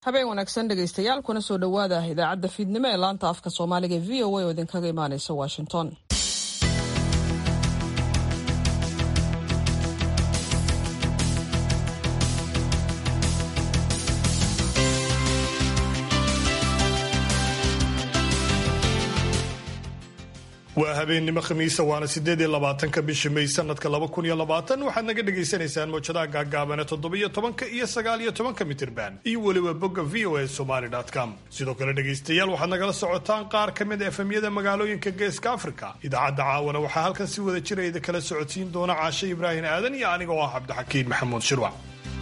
habeen wanaagsan dhegaystayaal kuna soo dhowaada idaacadda fiidnimo ee laanta afka soomaaliga e v o a oo idinkaga imaaneysa washington waa habeennimo khamiisa waana sideed iyo labaatanka bisha may sanadka laba kun iyo labaatan waxaad naga dhagaysanaysaan mawjadaha gaagaabane toddobiyo tobanka iyo sagaal iyo tobanka mitirban iyo weliba bogga v o a somaly com sidoo kale dhegaystayaal waxaad nagala socotaan qaar ka mid a efemyada magaalooyinka geeska afrika idaacadda caawana waxaa halkan si wada jirayda kala socodsiin doona caashe ibraahim aadan iyo aniga oo ah cabdixakiin maxamuud shirwac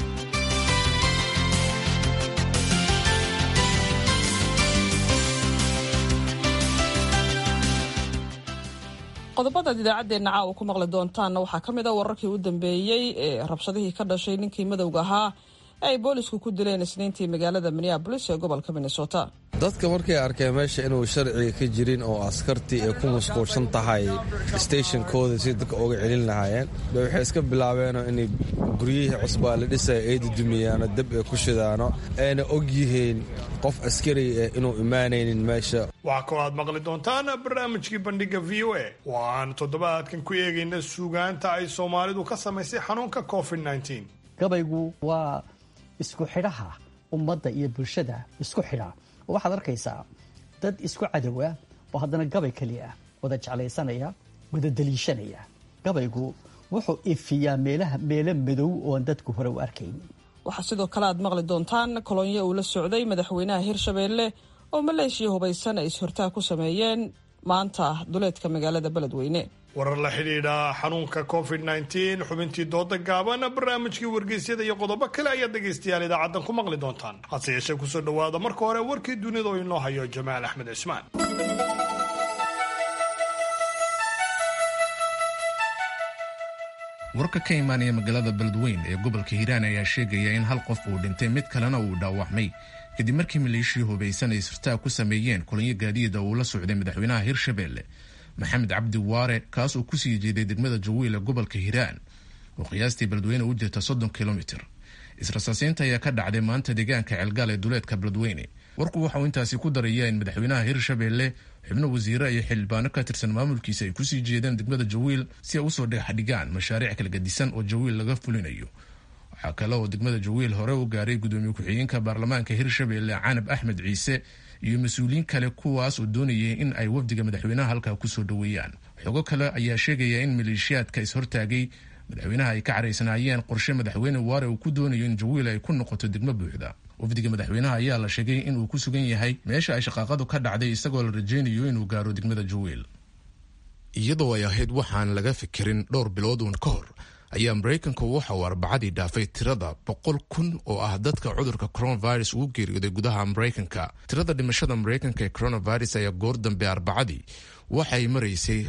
qodobadaad idaacaddeenna caawa ku maqli doontaanna waxaa ka mid a wararkii u dambeeyey ee rabshadihii ka dhashay ninkii madowga ahaa ee ay boolisku ku dileen isniintii magaalada minneabolis ee gobolka minnesota dadka markay arkeen meesha inuu sharciga ka jirin oo askartii ay ku mashquulsan tahay stationkooda si dadka uga celin lahaayeen bay waxay iska bilaabeenoo inay guryihii cusbaa la dhisaya ay dudumiyaano dab ay ku shidaano ayna og yihiin qof askari ah inuu imaanaynin meesha waxaa kaloo aad maqli doontaan barnaamijkii bandhiga v o a oo aan toddobaadkan ku eegayna suugaanta ay soomaalidu ka samaysay xanuunka covid gabaygu waa isku xidhaha ummadda iyo bulshada isku xidha oo waxaad arkaysaa dad isku cadowa oo haddana gabay keliya ah wada jeclaysanaya wada daliishanaya gabaygu wuxuu ifiyaa meelaha meelo madow ooan dadku hore u arkayn waxaa sidoo kale aad maqli doontaan kolonyo uu la socday madaxweynaha hirshabeelle oo maleeshiya hubaysan ay is-hortaag ku sameeyeen maanta duleedka magaalada beledweyne warar la xidhiidha xanuunka covid xubintii dooda gaaban barnaamijkii wargeysyada iyo qodobo kale ayaad dhegaystayaal idaacaddan ku maqli doontaan hase yeeshee kusoo dhowaada marka hore warkii dunida oo inoo hayo jamaal axmed cismaan warka ka imaanaya magaalada beledweyn ee gobolka hiiraan ayaa sheegaya in hal qof uu dhintay mid kalena uu dhaawacmay kadib markii maleeshii hubaysan ay isirtaag ku sameeyeen kulanyo gaadiida uu la socday madaxweynaha hirshabeelle maxamed cabdi waare kaas uu kusii jeeday degmada jawiil ee gobolka hiiraan oo qiyaastii beledweyne u jirta soddon kilomitir israsaaseynta ayaa ka dhacday maanta deegaanka ceelgaal ee duleedka beledweyne warku waxauu intaasi ku daraya in madaxweynaha hirshabeelle xubno wasiire iyo xildhibaano ka tirsan maamulkiisa ay kusii jeedeen degmada jawiil si ay usoo dhexdhigaan mashaariic kala gadisan oo jawiil laga fulinayo waxaa kale oo degmada jawiil hore u gaaray gudoomiye ku-xigeenka baarlamaanka hirshabeelle canab axmed ciise iyo mas-uuliyiin kale kuwaas oo doonayay in ay wafdiga madaxweynaha halkaa kusoo dhoweeyaan xogo kale ayaa sheegaya in maleeshiyaadka is-hortaagay madaxweynaha ay ka caraysanaayeen qorshe madaxweyne waare uu ku doonayo in jawiil ay ku noqoto degmo buuxda wafdiga madaxweynaha ayaa la sheegay inuu ku sugan yahay meesha ay shaqaaqadu ka dhacday isagoo la rajaynayo inuu gaaro degmada jawiil iyadoo ay ahayd waxaan laga fikirin dhowr bilood uun ka hor ayaa maraykanku waxa uu arbacadii dhaafay tirada boqol kun oo ah dadka cudurka coronavirus ugu geeriyooday gudaha maraykanka tirada dhimashada maraykanka ee coronavirus ayaa goor dambe arbacadii waxay maraysay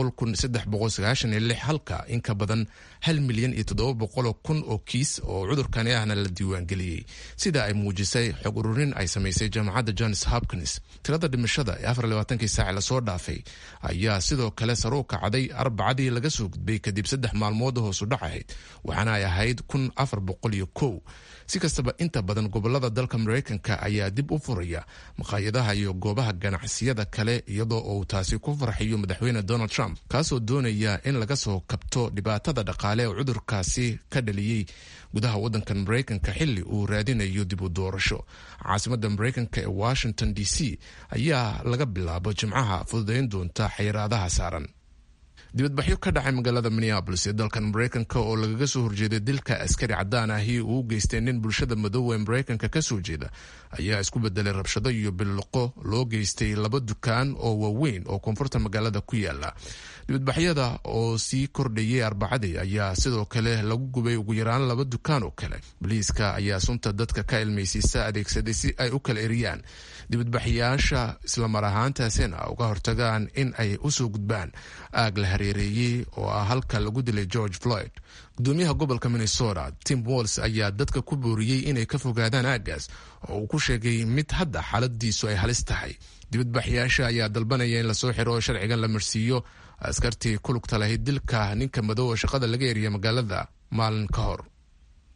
halka in ka badan hal milyan iyo toddoba boqoloo kun oo kiis oo cudurkani ahna la diiwaangeliyey sida ay muujisay xog ururin ay samaysay jaamacadda johns hopkins tirada dhimashada ee afarlabaatanki saac lasoo dhaafay ayaa sidoo kale saruu kacday arbacadii laga soo gudbay kadib saddex maalmood hoosu dhac ahayd waxaana ay ahayd kun afar boqol iyo kow si kastaba inta badan gobolada dalka maraykanka ayaa dib u furaya maqaayadaha iyo goobaha ganacsiyada kale iyadoo uu taasi ku farxiyo madaxweyne donald trump kaasoo doonaya in laga soo kabto dhibaatada dhaqaale ee cudurkaasi ka dhaliyey gudaha wadankan maraykanka xili uu raadinayo dib u doorasho caasimada maraykanka ee washington d c ayaa laga bilaabo jimcaha fududayn doonta xayiraadaha saaran dibadbaxyo ka dhacay magaalada minneabolis ee dalkan maraykanka oo lagaga soo horjeeday dilka askari cadaan ahi uu u geystay nin bulshada madoowa ee maraykanka ka soo jeeda ayaa isku bedelay rabshado iyo billiqo loo geystay laba dukaan oo waaweyn oo koonfurta magaalada ku yaala dibadbaxyada oo sii kordhayay arbacadii ayaa sidoo kale lagu gubay ugu yaraan laba dukaan oo kale boliiska ayaa sunta dadka ka ilmaysiisa adeegsaday si ay u kala eriyaan dibadbaxyaasha islamar ahaantaasina uga hortagaan in ay usoo gudbaan aag la hareereeyey oo ah halka lagu dilay george floyd gudoomiyaha gobolka minnesota tim walls ayaa dadka ku booriyey inay ka fogaadaan aaggaas oo uu ku sheegay mid hadda xaaladiisu ay halis tahay dibadbaxyaasha ayaa dalbanaya in lasoo xiro oo sharcigan la marsiiyo askartii ku lugta lahayd dilka ninka madow oo shaqada laga eriya magaalada maalin ka hor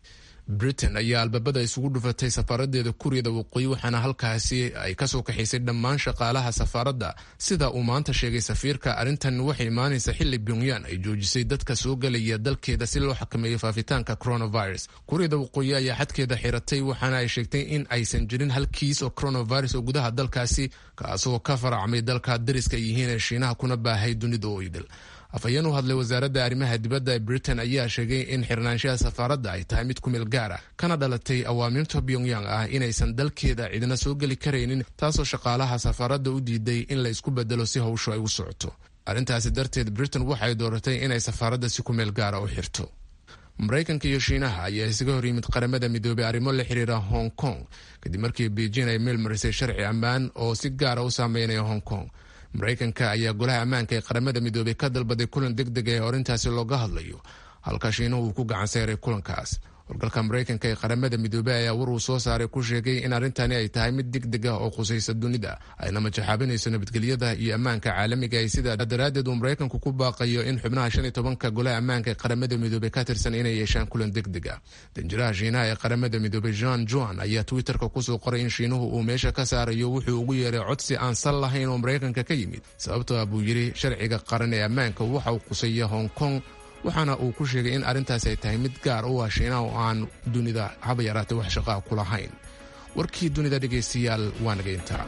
britain ayaa albaabada isugu dhufatay safaaradeeda kuuriyada waqooyi waxaana halkaasi ay kasoo kaxaysay dhammaan shaqaalaha safaaradda sida uu maanta sheegay safiirka arrintan waxay imaanaysa xili pyongyan ay joojisay dadka soo gelaya dalkeeda si loo xakameeyo faafitaanka coronavirus kuuriyada waqooyi ayaa xadkeeda xiratay waxaana ay sheegtay in aysan jirin hal kiis oo coronavirus oo gudaha dalkaasi kaasoo ka faracmay dalka dariska yihiin ee shiinaha kuna baahay dunida oo idil afhayeen u hadlay wasaaradda arrimaha dibadda ee britain ayaa sheegay in xirnaanshaha safaaradda ay tahay mid ku meel gaar ah kana dhalatay awaamiirta pyongyang ah inaysan dalkeeda cidina soo geli karaynin taasoo shaqaalaha safaaradda u diiday in la isku bedelo si howshu ay u socoto arrintaasi darteed britain waxay dooratay inay safaaradda si ku meel gaara u xirto maraykanka iyo shiinaha ayaa isaga hor yimid qaramada midoobay arrimo la xiriira hong kong kadib markii beijing ay meel marisay sharci ammaan oo si gaara u saameynaya hong kong maraykanka ayaa golaha ammaanka ee qaramada midoobay ka dalbaday kulan deg deg ee arrintaasi looga hadlayo halka shiinuhu uu ku gacan seyray kulankaas howlgalka maraykanka ee qaramada midoobey ayaa war uu soo saaray ku sheegay in arrintani ay tahay mid deg deg ah oo khusaysa dunida ayna majaxaabinayso nabadgelyada iyo ammaanka caalamiga ay sidaa daraaddeed uu maraykanku ku baaqayo in xubnaha shan iyo tobanka golaha ammaanka ee qaramada midoobey ka tirsan inay yeeshaan kulan deg deg ah danjiraha shiinaha ee qaramada midoobey jean juan ayaa twitterka kusoo qoray in shiinuhu uu meesha ka saarayo wuxuu ugu yeeray codsi aan sal lahayn oo maraykanka ka yimid sababtoo ah buu yidhi sharciga qaran ee ammaanka waxa uu qusaya hong kong waxaana uu ku sheegay in arrintaasi ay tahay mid gaar u ah shiinaha oo aan dunida haba yaraatay wax shaqaa ku lahayn warkii dunida dhegaystayaal waa naga intaa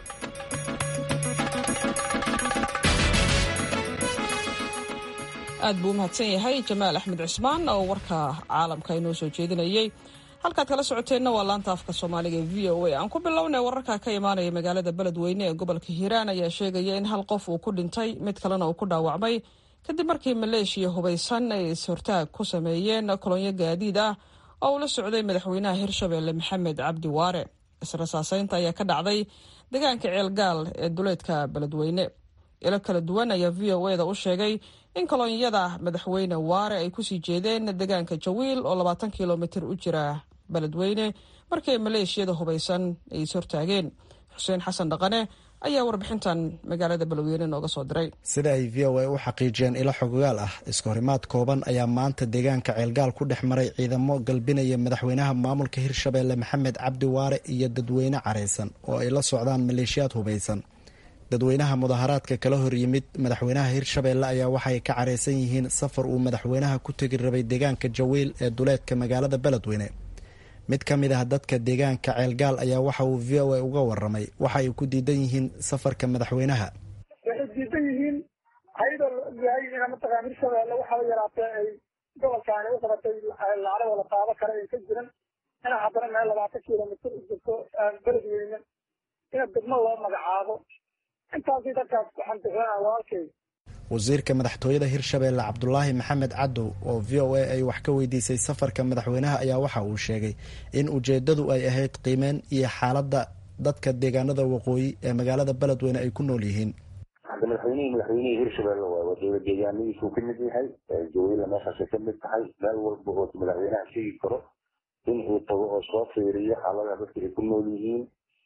aad buu u mahadsan yahay jamaal axmed cusmaan oo warka caalamka inoo soo jeedinayey halkaad kala socoteenna waa laanta afka soomaaliga ee v o a aan ku bilownay wararka ka imaanaya magaalada beledweyne ee gobolka hiiraan ayaa sheegaya in hal qof uu ku dhintay mid kalena uu ku dhaawacmay kadib markii maleeshiya hubaysan ay is-hortaag ku sameeyeen kolonyo gaadiid ah oo uu la socday madaxweynaha hirshabeelle maxamed cabdi waare israsaaseynta ayaa ka dhacday deegaanka ceelgaal ee duleedka beledweyne ilo kala duwan ayaa v o eda u sheegay in kolonyada madaxweyne waare ay kusii jeedeen deegaanka jawiil oo labaatan kilomitir u jira beledweyne markii maleeshiyada hubaysan ay is-hortaageen xuseen xasan dhaqane ayaa warbixintan magaalada beledweyne nooga soo diray sida ay v o a u xaqiijiyeen ilo xogogaal ah iskahorimaad kooban ayaa maanta deegaanka ceelgaal ku dhex maray ciidamo galbinaya madaxweynaha maamulka hirshabeelle maxamed cabdi waare iyo dadweyne careysan oo ay la socdaan maleeshiyaad hubaysan dadweynaha mudaharaadka kala hor yimid madaxweynaha hirshabeelle ayaa waxay ka careysan yihiin safar uu madaxweynaha ku tegi rabay deegaanka jawiil ee duleedka magaalada beledweyne mid ka mid ah dadka deegaanka ceelgaal ayaa waxa uu v o a uga waramay waxa ay ku diidan yihiin safarka madaxweynaha waxay diidan yihiin ayadoo la ogyahay ina mataqaan hirshabeelle waxaa la yaraatee ay gobolkaani u qabatay lacagoo la qaado kale ay ka jiran ina haddana meel labaatan kilomitir u jirto beledweyne ina degmo loo magacaabo intaasi dadkaas waxaan bixinaa walaalkay wasiirka madaxtooyada hirshabeelle cabdulaahi maxamed cadow oo v o a ay wax ka weydiisay safarka madaxweynaha ayaa waxa uu sheegay in ujeedadu ay ahayd qiimeyn iyo xaaladda dadka deegaanada waqooyi ee magaalada beledweyne ay ku nool yihiin hadda madaxweynihii madaxweynihii hirshabeelle waay waa dowla deegaanadiisuu ka mid yahay jawiila meeshaasay ka mid tahay meel walba oo madaxweynaha sheegi karo in uu tago oo soo fiiriyo xaaladaha dadka ay ku nool yihiin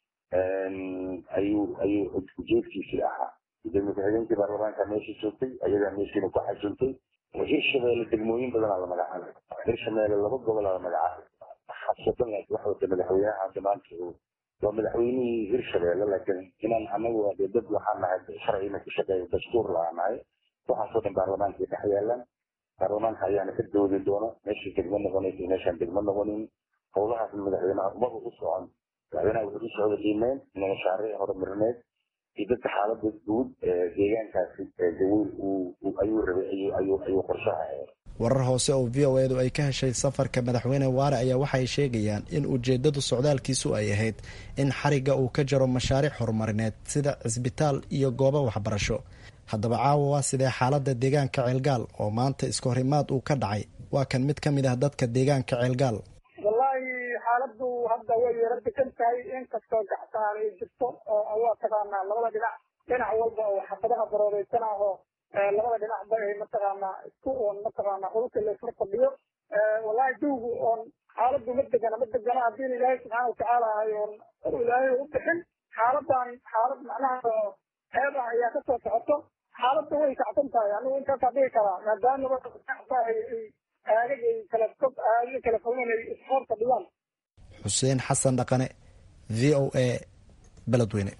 ayuu ayuu ujeedkiisii ahaa gudoomiye ku-xigeenkii baarlamaanka meeshii joogtay ayagaa meeshiina ku xasuntay hirshabeelle degmooyin badanaa la magacaabay hirshabeelle laba gobolaa la magacaabay xabsadan wax wata madaxweynaha hadda maanta waa madaxweynihii hirshabeelle laakiin inaan anagu ade dad waxaan nahay sharcina ku shaqeeya dastuur laa nahay waxaasoo dhan baarlamaanka dhex yaalaan baarlamaanka ayaana ka doodi doona meeshii degmo noqonaysa meeshaan degmo noqonin howlahaas madaxweynaha umaba u socon madaxweynaha wuxuu u socda qiimeyn ina mashaariic horumarineed iyo dadka xaalada guud ee deegaankaasi jawiil ayuu rabay ayuu qorshaha warar hoose oo v o edu ay ka heshay safarka madaxweyne waare ayaa waxay sheegayaan in ujeedadu socdaalkiisu ay ahayd in xariga uu ka jaro mashaariic horumarineed sida cisbitaal iyo goobo waxbarasho haddaba caawa waa sidee xaalada deegaanka ceelgaal oo maanta iska horimaad uu ka dhacay waa kan mid ka mid ah dadka deegaanka ceelgaal wallaahi xaaladu hadda way yaro degan tahay inkastoo gacsaan ay jirto oo waa taqaanaa labada dhinac dhinac walba oo xabadaha barooreysan ah oo labada dhinacba ay mataqaanaa isku oon mataqaanaa hulka laysla fadhiyo wallahi dawgu oon xaaladu ma degana ma degana haddiina ilaahay subxaana watacaala ahay oon or ilaahay u bixin xaaladan xaalad macnaha heeb ah ayaa kasoo socoto xaaladda way kacsan tahay anigu intaasaa dhigi karaa maadaama aagag ay kala fog aagyo kala fogan ay isfoorta dhigaan xuseen xasan dhaqane v o a beledweyne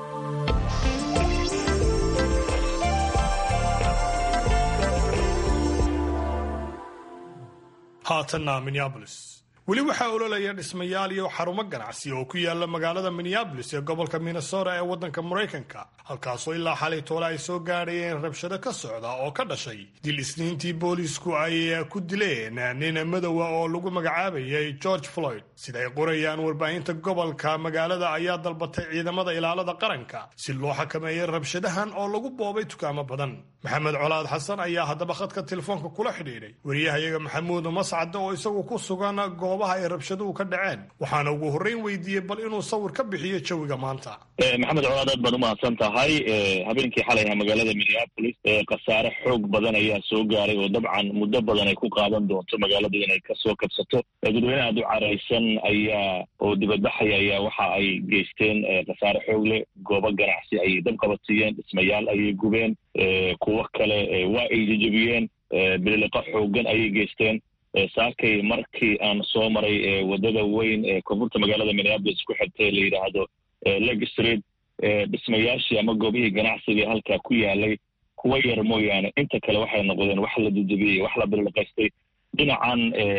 haatanna minneabolis weli waxaa ololaya dhismayaal iyo xarumo ganacsi oo ku yaala magaalada minneabolis ee gobolka minnesota ee waddanka maraykanka halkaasoo ilaa xalay toole ay soo gaadhayeen rabshado ka socda oo ka dhashay dil isniintii boolisku ay ku dileen nin madowa oo lagu magacaabayay george floyd sida ay qorayaan warbaahinta gobolka magaalada ayaa dalbatay ciidamada ilaalada qaranka si loo xakameeyay rabshadahan oo lagu boobay dukaamo badan maxamed colaad xasan ayaa haddaba khadka telefoonka kula xidhiidhay wariyahayaga maxamuud mascade oo isagu ku sugan goobaha ay rabshaduhu ka dhaceen waxaana ugu horreyn weydiiyey bal inuu sawir ka bixiyo jawiga maanta maxamed colaad aad baad umahadsan tahay habeenkii xalayha magaalada minneapolis khasaare xoog badan ayaa soo gaaray oo dabcan muddo badan ay ku qaadan doonto magaaladu inay kasoo kabsato dadweyne aad u caraysan ayaa oo dibadbaxaya ayaa waxa ay geysteen khasaare xoog leh goobo ganacsi ayay dab qabatiyeen dhismayaal ayay gubeen kuwo kale waa ay jejebiyeen bililiqo xoogan ayay geysteen saakay markii aan soo maray wadada weyn ee koonfurta magaalada minneapolis ku xigtay la yidhaahdo leg street dhismayaashii ama goobihii ganacsiga halkaa ku yaalay kuwa yar mooyaane inta kale waxay noqdeen wax la dejebiyey wax la bililiqaystay dhinacan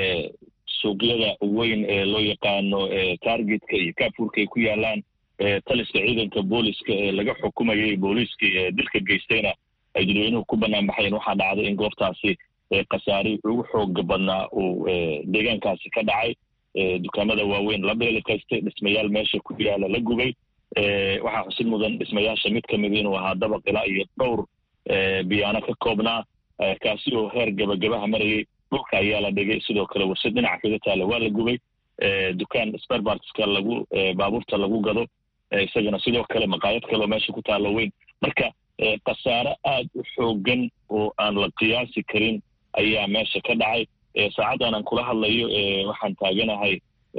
suuqyada weyn ee loo yaqaano targetka iyo kaafuurka ay ku yaalaan taliska ciidanka booliska ee laga xukumayay booliiskii ee dilka geystayna ay dadweynuhu ku banaan baxayeen waxaa dhacday in goobtaasi khasaari ugu xooga badnaa uu deegaankaasi ka dhacay dukaamada waaweyn la beelikaystay dhismayaal meesha ku yaala la gubay waxaa xusid mudan dhismayaasha mid ka mid inuu ahaa dabaq ilaa iyo dhowr biyaano ka koobnaa kaasi oo heer gabagabaha marayay dhulka ayaa la dhigay sidoo kale warshad dhinaca kaga taala waa la gubay dukaan sperbartska lagu baabuurta lagu gado isagana sidoo kale maqaayad kaleo meesha ku taalo weyn marka khasaare aad u xoogan oo aan la qiyaasi karin ayaa meesha ka dhacay saacaddan aan kula hadlayo waxaan taaganahay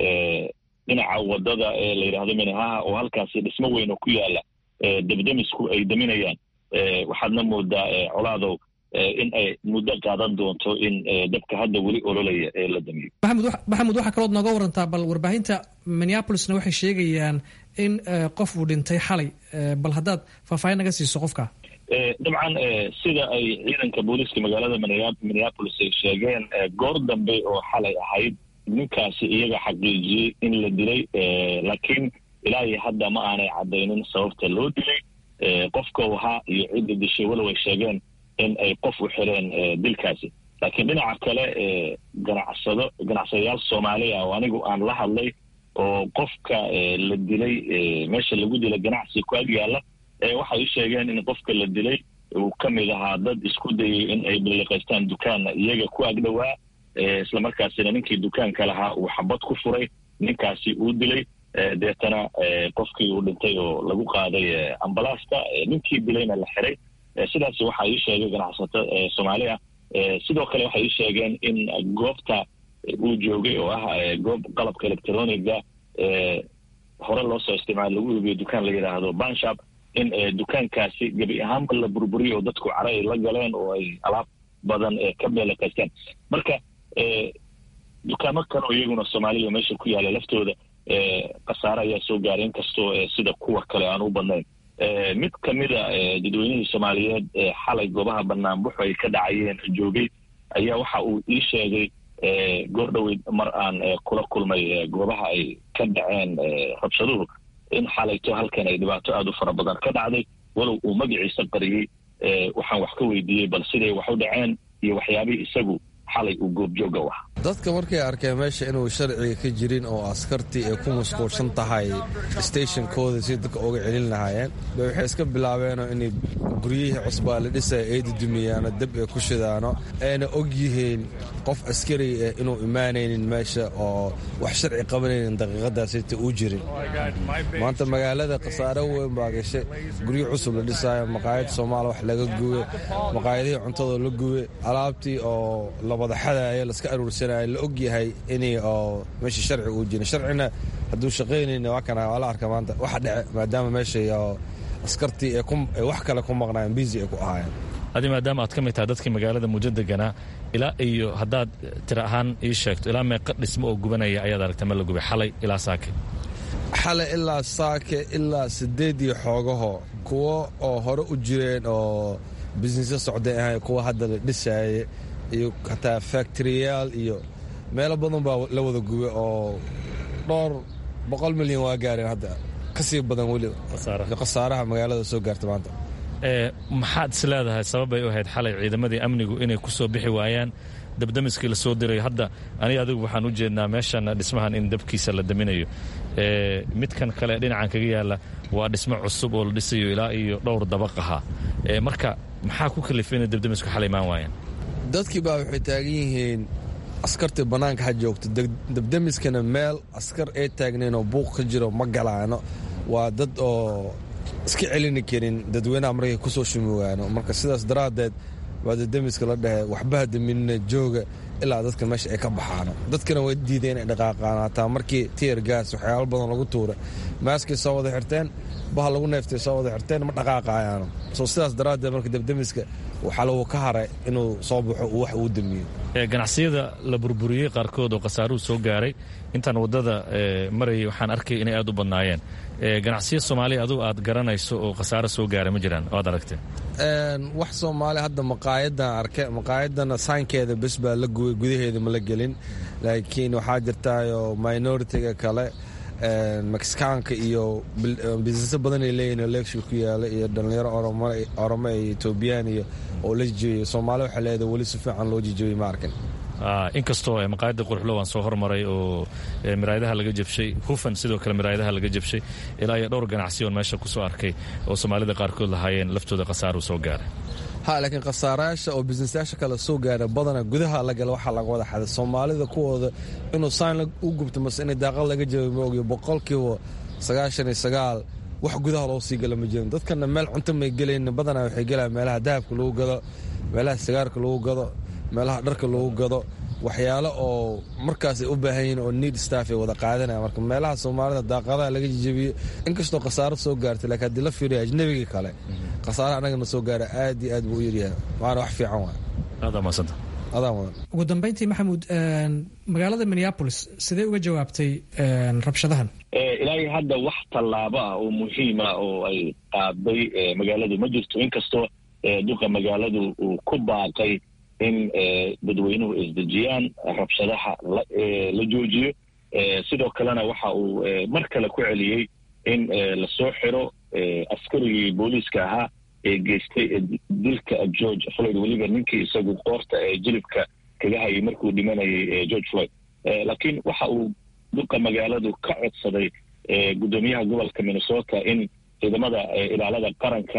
dhinaca wadada ee la yidhaahdo minahaha oo halkaasi dhismo weyn oo ku yaala debdemisku ay daminayaan waxaadna moodaa colaadow in ay muddo qaadan doonto in dabka hadda weli ololaya ee la damiyo maxamed waxaa kalood nooga warantaa bal warbaahinta minneapolisna waxay sheegayaan in qof uu dhintay xalay bal haddaad faahfaahin naga siiso qofka dabcan sida ay ciidanka booliiska magaalada minneapolis ay sheegeen goor dambe oo xalay ahayd ninkaasi iyaga xaqiijiyey in la dilay laakiin ilaa iyo hadda ma aanay caddaynin sababta loo dilay qofka ahaa iyo cidda dishay walow ay sheegeen in ay qof u xireen dilkaasi laakiin dhinaca kale ganacsado ganacsadayaal soomaaliya oo anigu aan la hadlay oo qofka la dilay meesha lagu dilay ganacsi ku ag yaalla waxay u sheegeen in qofka la dilay uu ka mid ahaa dad isku dayay in ay biliqaystaan dukaanna iyaga ku ag dhowaa islamarkaasina ninkii dukaanka lahaa uu xabad ku furay ninkaasi uu dilay deetana qofkii uu dhintay oo lagu qaaday ambalaasta ninkii dilayna la xiray sidaas waxaa ii sheegay ganacsato soomaali ah sidoo kale waxay ii sheegeen in goobta uu joogay oo ah goob qalabka electroniga hore loo soo isticmaala lagu iibiyo dukaan la yidhaahdo banshap in dukaankaasi gebi ahaanba la burburiyo oo dadku cara ay la galeen oo ay alaab badan ka beelakaysteen marka dukaamo kale oo iyaguna soomaalida meesha ku yaala laftooda khasaare ayaa soo gaaray inkastoo sida kuwa kale aan u badnayn mid ka mida dadweynihii soomaaliyeed xalay goobaha banaanbuxu ay ka dhacayeen joogay ayaa waxa uu ii sheegay goor dhoweyd mar aan kula kulmay goobaha ay ka dhaceen rabshaduhu in xalayto halkan ay dhibaato aada u fara badan ka dhacday walow uu magaciisa qariyey waxaan wax ka weydiiyey bal siday wax u dhaceen iyo waxyaabihii isagu xalay uu goobjooga u ahaa dadka markay arkeen meesha inuu sharciga ka jirin oo askartii ay ku masquulsan tahay stationkooda si dadka uga celin lahaayeen bay waxay iska bilaabeenoo inay guryihii cusbaa la dhisaya ay dudumiyaano dab ay ku shidaano ayna og yihiin qof askari ah inuu imaanaynin meesha oo wax sharci qabanaynin daqiiqadaasita uu jirin maanta magaalada khasaare weyn baa gashay guryo cusub la dhisaayo maqaayad soomaal wax laga gube maqaayadihii cuntadoo la gube alaabtii oo labadaxadaaya laska aruursanaya la og yahay inay oo meesha sharci uu jirin sharcina hadduu shaqaynayna waa kana waa la arka maanta waxa dhece maadaama meesha oo askartii ay wax kale ku maqnaayeen biisi ay ku ahaayeen adi maadaama aad ka mid tahay dadkii magaalada muddo deganaa ilaa iyo haddaad tira ahaan ii sheegto ilaa meeqa dhismo oo gubanaya ayaad aragta ma la gubay xalay ilaa saake xalay ilaa saake ilaa sideed iyo xoogaho kuwo oo hore u jireen oo bisnisyo socday ahay kuwa hadda la dhisaaye iyo hataa faktoriyaal iyo meelo badan baa la wada gubay oo dhowr boqol milyan waa gaareen hadda ka sii badan weli khasaaraha magaalada soo gaarta maanta maxaad is leedahay sababbay u ahayd xalay ciidamadii amnigu inay ku soo bixi waayaan dabdamiskii la soo diray hadda aniga adigu waxaan u jeednaa meeshan dhismahan in dabkiisa la daminayo midkan kale dhinacan kaga yaala waa dhismo cusub oo la dhisayo ilaa iyo dhowr dabaq ahaa marka maxaa ku kalifay inay dabdamisku xalay imaan waayaan dadkii baa waxay taagan yihiin askartii bannaanka ha joogto dabdamiskana meel askar ay taagnayn oo buuq ka jiro ma galaano waa dad oo iska celini karin dadweynaha markay ku soo shumogaano marka sidaas daraaddeed waa dabdamiska la dhehe waxbaha daminina jooga ilaa dadka meesha ay ka baxaano dadkana way diideen inay dhaqaaqaan hataa markii tiyer gaas waxyaalo badan lagu tuuray maaskay soo wada xirteen baha lagu neeftay soo wada xirteen ma dhaqaaqaayaano soo sidaas daraaddeed marka dabdamiska waxaa lagu ka haray inuu soo baxo uu wax uu damiyo ganacsiyada la burburiyey qaarkood oo khasaaruhu soo gaaray intaan waddada marayay waxaan arkay inay aad u badnaayeen ganacsiya soomaaliya adugu aad garanayso oo khasaaro soo gaaray ma jiraan oo aad aragtee wax soomaali hadda maqaayadan arke maqaayadana saynkeeda bes baa la gubay gudaheeda ma la gelin laakiin waxaa jirtaayoo minoritiga kale mexicaanka iyo bisneso badanay leeyihin oo leegshil ku yaala iyo dhallinyaro oromo iyo etoobiyaan iyo oo la jijebiyey soomaali waxay leedahay weli si fiican loo jijebiyey ma arkin inkastoo maqaayadda quruxlo waan soo hormaray oo miraayadaha laga jabshay hufan sidoo kale miraayadaha laga jabshay ilaa iyo dhowr ganacsi oon meesha ku soo arkay oo soomaalida qaarkood lahaayeen laftooda khasaaru soo gaaray ha laakiin khasaarayaasha oo bisnesyaasha kale soo gaara badana gudaha la gala waxaa laga wada xaday soomaalida kuwooda inuu sayn u gubto mase inay daaqad laga jabay ma ogiyo boqolkiiba sagaashan iyo sagaal wax gudaha loo sii gala ma jirin dadkana meel cunto may gelayn badanaa waxay gelaan meelaha dahabka lagu gado meelaha sigaarka lagu gado meelaha dharka lagu gado waxyaalo oo markaas ay u baahan yihiin oo need staff ay wada qaadanaya marka meelaha soomaalida daaqadaha laga jejebiyo inkastoo khasaaro soo gaartay laakiin haddii la fiiriyo ajnabigii kale khasaaraha annagana soo gaara aad iyo aad buu u yaryahay waana wax fiican waay adaa maasanta adaa mudan ugu dambayntii maxamuud magaalada minneapolis sidee uga jawaabtay rabshadahan ilaahay hadda wax tallaabo ah oo muhiima oo ay qaaday magaaladu ma jirto inkastoo duqa magaaladu uu ku baaqay in dadweynuhu isdejiyaan rabshadaha la joojiyo sidoo kalena waxa uu mar kale ku celiyey in lasoo xiro askarigii booliiska ahaa ee geystay dilka george floyd weliba ninkii isagu qoorta ee jilibka kaga hayay markuu dhimanayay george floyd laakiin waxa uu duqa magaaladu ka codsaday guddoomiyaha gobolka minnesota in ciidamada ilaalada qaranka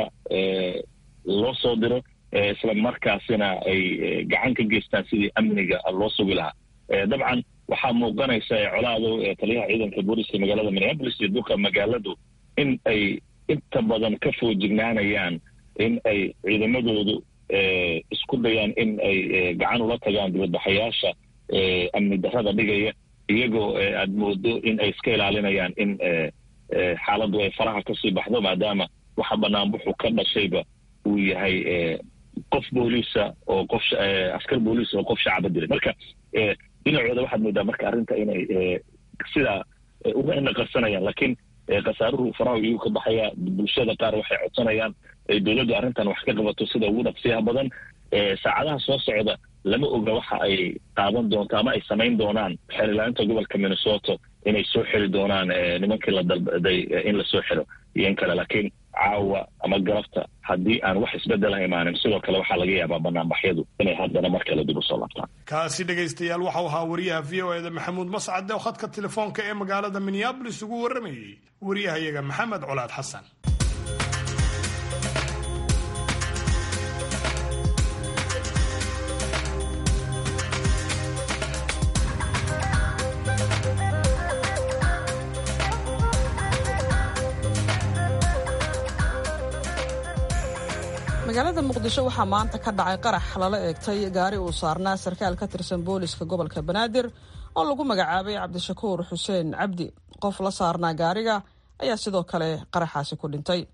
loo soo diro isla markaasina ay gacan ka geystaan sidii amniga loo sugi lahaa dabcan waxaa muuqanaysa colaado taliyaha ciidanka booliska magaalada minneapolis iyo duka magaaladu in ay inta badan ka foojignaanayaan in ay ciidamadoodu isku dayaan in ay gacan ula tagaan dibadbaxayaasha amni darrada dhigaya iyagoo aad moodo in ay iska ilaalinayaan in xaaladdu ay faraha kasii baxdo maadaama waxa banaanbuxu ka dhashayba uu yahay qof booliisa oo qof askar booliis oo qof shacaba dilay marka dhinacooda waxaad moodaa marka arrinta inay sidaa uga inaqarsanayaan laakiin khasaaruhu faraha iyuu ka baxaya bulshada qaar waxay codsanayaan dowladdu arrintan wax ka qabato sida ugu dhaqsiyaha badan saacadaha soo socda lama oga waxa ay qaadan doonto ama ay samayn doonaan xerilaalinta gobolka minnesota inay soo xiri doonaan nimankii la dalbaday in lasoo xiro iyo in kale laakiin caawa ama galabta haddii aan wax isbedela imaanin sidoo kale waxaa laga yaabaa banaanbaxyadu inay haddana mar kale dib u soo laabtaan kaasi dhegaystayaal waxau ahaa wariyaha v o eda maxamuud mascade oo khadka telefoonka ee magaalada minneabolis ugu warramayey wariyahayaga maxamed colaad xasan magaalada muqdisho waxaa maanta ka dhacay qarax lala eegtay gaari uu saarnaa sarkaal ka tirsan booliska gobolka banaadir oo lagu magacaabay cabdishakuur xuseen cabdi qof la saarnaa gaariga ayaa sidoo kale qaraxaasi ku dhintay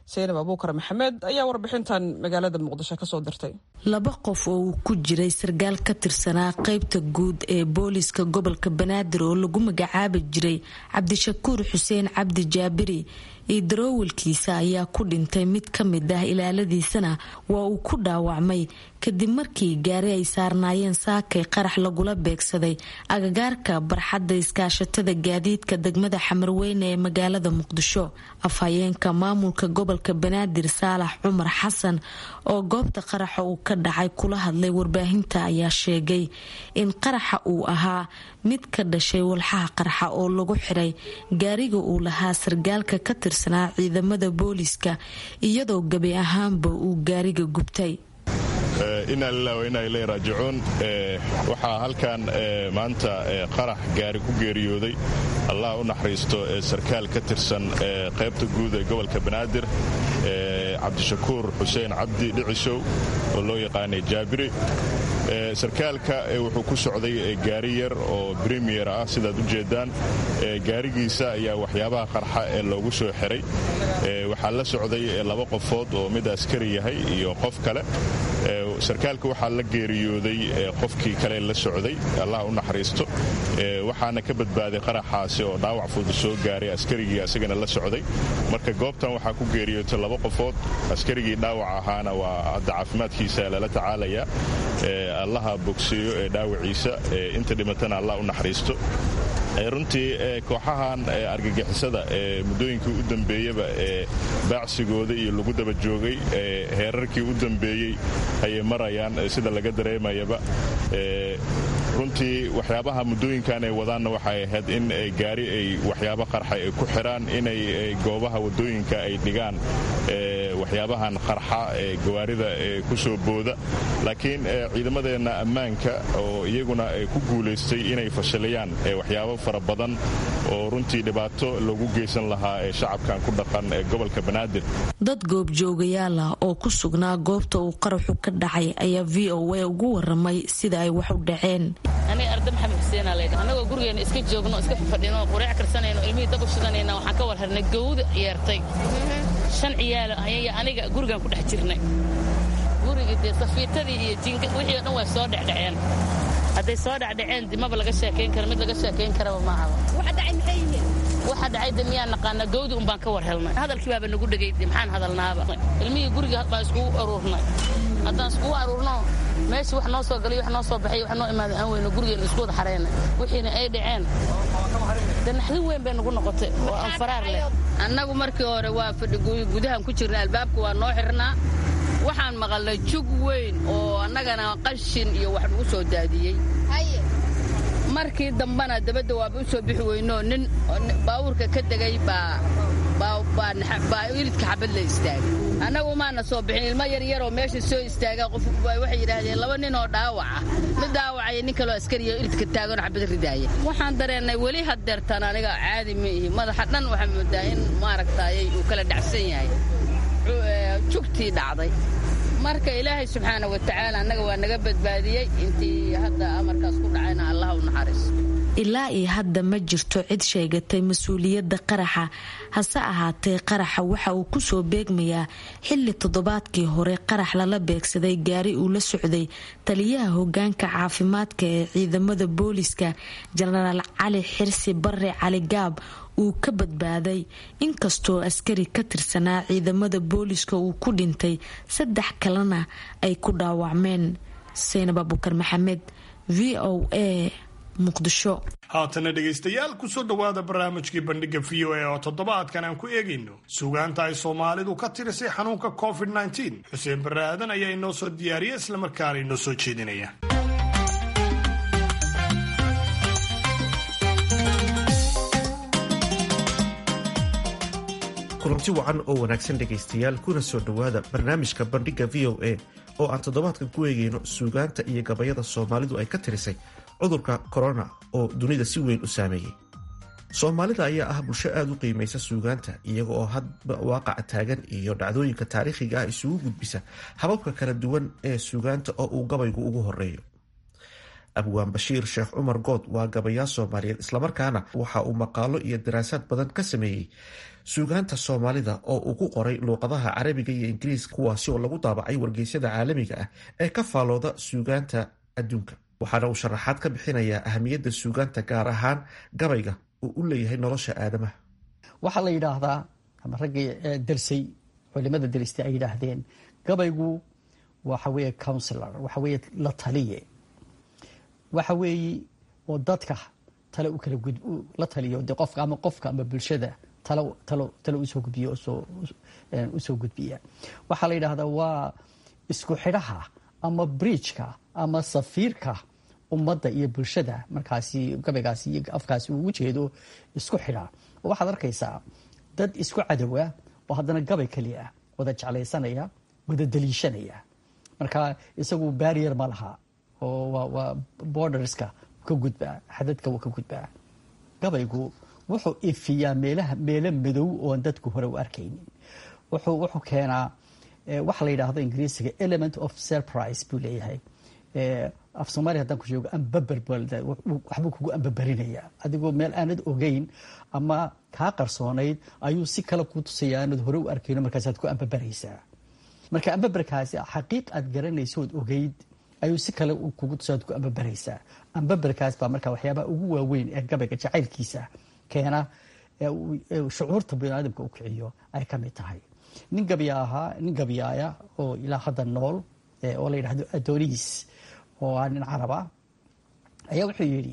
saynab abuukar maxamed ayaa warbixintan magaalada muqdisho kasoo dirtay laba qof oo uu ku jiray sarkaal ka tirsanaa qaybta guud ee booliiska gobolka banaadir oo lagu magacaabi jiray cabdishakuur xuseen cabdi jaabiri iyo daroowalkiisa ayaa ku dhintay mid ka mid ah ilaaladiisana waa uu ku dhaawacmay kadib markii gaari ay saarnaayeen saakay qarax lagula beegsaday agagaarka barxadda iskaashatada gaadiidka degmada xamarweyne ee magaalada muqdisho afhayeenka maamulka gobolka banaadir saalax cumar xasan oo goobta qaraxa uu ka dhacay kula hadlay warbaahinta ayaa sheegay in qaraxa uu ahaa mid ka dhashay walxaha qarxa oo lagu xiray gaariga uu lahaa sargaalka ka tirsanaa ciidamada booliiska iyadoo gabi ahaanba uu gaariga gubtay inaa lilah wa inaa ilay raajicuun waxaa halkan maanta qarax gaari ku geeriyooday allah u naxariisto sarkaal ka tirsan qaybta guud ee gobolka banaadir cabdishakuur xuseen cabdi dhicisow oo loo yaqaanay jaabiri sarkaalka wuxuu ku socday gaari yar oo bremier ah sidaad u jeedaan gaarigiisa ayaa waxyaabaha qarxa ee loogu soo xiray waxaa la socday laba qofood oo mid askari yahay iyo qof kale sarkaalka waxaa la geeriyooday qofkii kale la socday allah u naxariisto waxaana ka badbaaday qaraxaasi oo dhaawac fudud soo gaaray askarigii asagana la socday marka goobtan waxaa ku geeriyootay laba qofood askarigii dhaawac ahaana waa hadda caafimaadkiisa lala tacaalayaa allaha bogseeyo ee dhaawaciisa inta dhimatana allah u naxariisto runtii kooxahan argagixisada ee muddooyinkii u dambeeyaba ee baacsigooda iyo lagu daba joogay heerarkii u dambeeyey ayay marayaan sida laga dareemayaba runtii waxyaabaha muddooyinkan ay wadaanna waxay ahayd in gaari ay waxyaabo qarxa ay ku xiraan inay goobaha waddooyinka ay dhigaan waxyaabahan qarxa ee gawaarida ee ku soo booda laakiin ciidamadeenna ammaanka oo iyaguna ku guulaystay inay fashilayaan waxyaabo fara badan oo runtii dhibaato lagu geysan lahaa ee shacabkan ku dhaqan ee gobolka banaadir dad goobjoogayaal ah oo ku sugnaa goobta uu qaraxu ka dhacay ayaa v o a ugu waramay sida ay wax u dhaceen aniga arda maxamed xuseenaa laydha annagoo gurigeena iska joogno iska fadhino qureec karsanayno ilmihii dab u shidanayna waxaan ka war harnay gawda yeertay shan ciyaalo ayaya aniga gurigaan ku dhex jirnay gurigii dee safiitadii iyo jinga wixii o dhan waa soo dhecdhaceen hadday soo dhecdhaceen dimaba laga sheekayn kara mid laga sheekayn karaba maahaba waxa dhacay de miyaan naqaana gawdi un baan ka war helnay hadalkii baaba nagu dhegay maxaan hadalnaaba ilmihii guriga baan iskugu aruurnay haddaan iskugu aruurno meeshii wax noo soo galay wax noo soo baxay wax noo imaaday aan weyno gurigeena isku wada xareynay wixiina ay dhaceen de naxdin weyn bay nagu noqotay oo aan faraar leh annagu markii hore waa fadhi gudahan ku jirna albaabka waa noo xirnaa waxaan maqalnay jug weyn oo annagana qashin iyo wax nagu soo daadiyey markii dambana dabadda waaba u soo bixi weynoo nin baawurka ka degay baa ilidka xabad la istaagay annagu maana soo bixin ilmo yaryaroo meesha soo istaaga qof waxay yidhaahdeen laba nin oo dhaawaca mid dhaawacaya nin kaloo askariya ilidka taaganoo xabad ridaaya waxaan dareennay weli haddeertaan aniga caadi ma ihi madaxa dhan waxaa moodaa in maaragtaayay uu kala dhacsan yahay jugtii dhacday marka ilaahay subxaana wa tacaala annaga waa naga badbaadiyey intii hadda amarkaas ku dhacayna allah u naxariis ilaa iyo hadda ma jirto cid sheegatay mas-uuliyadda qaraxa hase ahaatee qaraxa waxa uu kusoo beegmayaa xilli toddobaadkii hore qarax lala beegsaday gaari uu la socday taliyaha hogaanka caafimaadka ee ciidamada booliska jenaraal cali xirsi bare cali gaab uu ka badbaaday inkastoo askari ka tirsanaa ciidamada booliska uu ku dhintay saddex kalena ay ku dhaawacmeen saynab abukar maxamed v o a muqdisho haatana dhegaystayaal kusoo dhowaada barnaamijkii bandhiga v o a oo toddobaadkan aan ku eegayno sugaanta ay soomaalidu ka tirisay xanuunka covid xuseen barre aadan ayaa inoo soo diyaariya islamarkaana inoo soo jeedinaya kulanti wacan oo wanaagsan dhegaystayaal kuna soo dhowaada barnaamijka bandhigga v o a oo aan toddobaadkan ku eegayno suugaanta iyo gabayada soomaalidu ay ka tirisay cudurka korona oo dunida si weyn u saameeyey soomaalida ayaa ah bulsho aada u qiimaysa suugaanta iyaga oo hadba waaqaca taagan iyo dhacdooyinka taariikhiga ah isugu gudbisa hababka kala duwan ee suugaanta oo uu gabaygu ugu horeeyo abwaan bashiir sheekh cumar good waa gabayaa soomaaliyeed islamarkaana waxa uu maqaalo iyo daraasaad badan ka sameeyey suugaanta soomaalida oo uu ku qoray luuqadaha carabiga iyo ingiriiska kuwaasi oo lagu daabacay wargeysyada caalamiga ah ee ka faalooda suugaanta adduunka waxaana uu sharaxaad ka bixinayaa ahamiyadda suugaanta gaar ahaan gabayga uu u leeyahay nolosha aadamaha waxaa la yidhaahdaa ama raggii darsay culimada daristay ay yidhaahdeen gabaygu waxa weeye counsilor waxa weeye la taliye waxa weeye oo dadka tale u kala la taliyo de qofka ama qofka ama bulshada talo talo talo usoo gudbiyo usoo usoo gudbiya waxaa la yidhaahdaa waa isku xidhaha ama bridgeka ama safiirka ummadda iyo bulshada markaasi gabaygaasi iyo afkaasi uu ujeedo isku xidha waxaad arkaysaa dad isku cadowa oo haddana gabay keliya wada jeclaysanaya wada daliishanaya marka isagu barrier ma laha oo waa borderska ka gudbaa xadadka wuu ka gudbaa gabaygu wuxuu ifiyaa meelaha meelo madow oon dadku hore u arkaynin wuxuu wuxuu keenaa waxa la yidhaahdo ingiriisiga element of surprise buu leeyahay af soomaaliya haddaan ku sheego ambaber waxbuu kugu ambaberinayaa adigoo meel aanad ogeyn ama kaa qarsoonayd ayuu si kale ku tusaya aanad hore u arkayno markaasaad ku ambaberaysaa marka ambaberkaasi xaqiiq aad garanaysood ogeyd ayuu si kale kugu tusaad ku ambaberaysaa ambaberkaas baa marka waxyaabaha ugu waaweyn ee gabayga jacaylkiisa keena shucuurta biniaadamka u kiciyo ay ka mid tahay nin gabya ahaa nin gabyaaya oo ilaa hadda nool oo la yidhahdo adonis oo ah nin carab ah ayaa wuxuu yidhi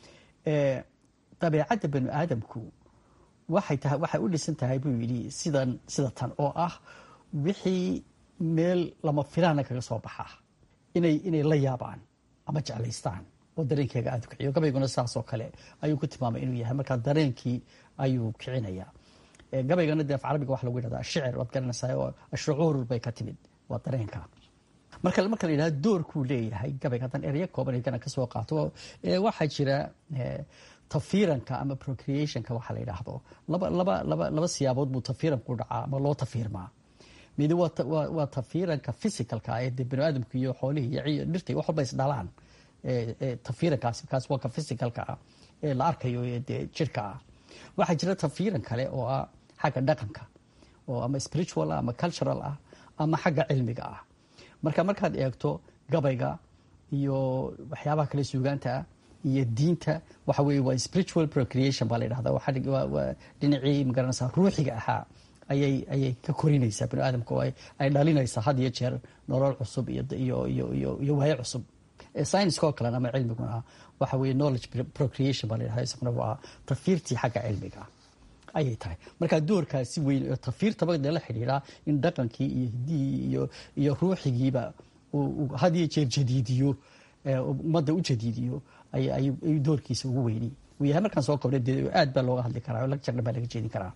dabeecadda bani aadamku waxay tahay waxay u dhisan tahay buu yidhi sidan sida tan oo ah wixii meel lama filaana kaga soo baxa inay inay la yaabaan ama jeclaystaan oo dareenkeega aada u kiciyo gabayguna saasoo kale ayuu ku tilmaamay inuu yahay markaa dareenkii ayuu kicinaya gabaygana dee af carabiga waxa lagu yidhahdaa shicir waad garanaysaa oo shucuur bay ka timid waa dareenka marka marka la yidhahdo doorkuu leeyahay gabayga haddaan ereyo kooban igana ka soo qaato waxaa jira tafiiranka ama procreationka waxa la yidhaahdo laba laba laba laba siyaabood buu tafiiranku dhacaa ama loo tafiirmaa midi waa tafiiranka physicalka ee dee bani aadamku iyo xoolihii iyo dhirta wax walba is dhalaan tafiirankaasi kaas waa ka physicalka ah ee la arkayo ee dee jirka ah waxaa jira tafiiran kale oo ah xagga dhaqanka oo ama spiritual ah ama cultural ah ama xagga cilmiga ah marka markaad eegto gabayga iyo waxyaabaha kale suugaanta ah iyo diinta waxa weye waa spiritual procreation baa la yidhahda waa dhinacii magaranaysaa ruuxiga ahaa ayay ayay ka korinaysaa bani aadamka oo ay dhalinaysaa had iyo jeer nolol cusub iyo iyo iyo iyo iyo waayo cusub scienska oo kalena ama cilmiguna waxa weye knowledge procreation baa la yidhahda isaguna waa tafiirtii xagga cilmiga ayay tahay marka doorkaasi weyn oo tafiirtaba dee la xidhiidhaa in dhaqankii iyo hiddihii iyo iyo ruuxigiiba uu had iyo jeer jadiidiyo ummadda u jadiidiyo ayuu doorkiisa ugu weyni uu yahay markaan soo kobnay dee aad baa looga hadli karaa oo lecture dhan baa laga jeedin karaa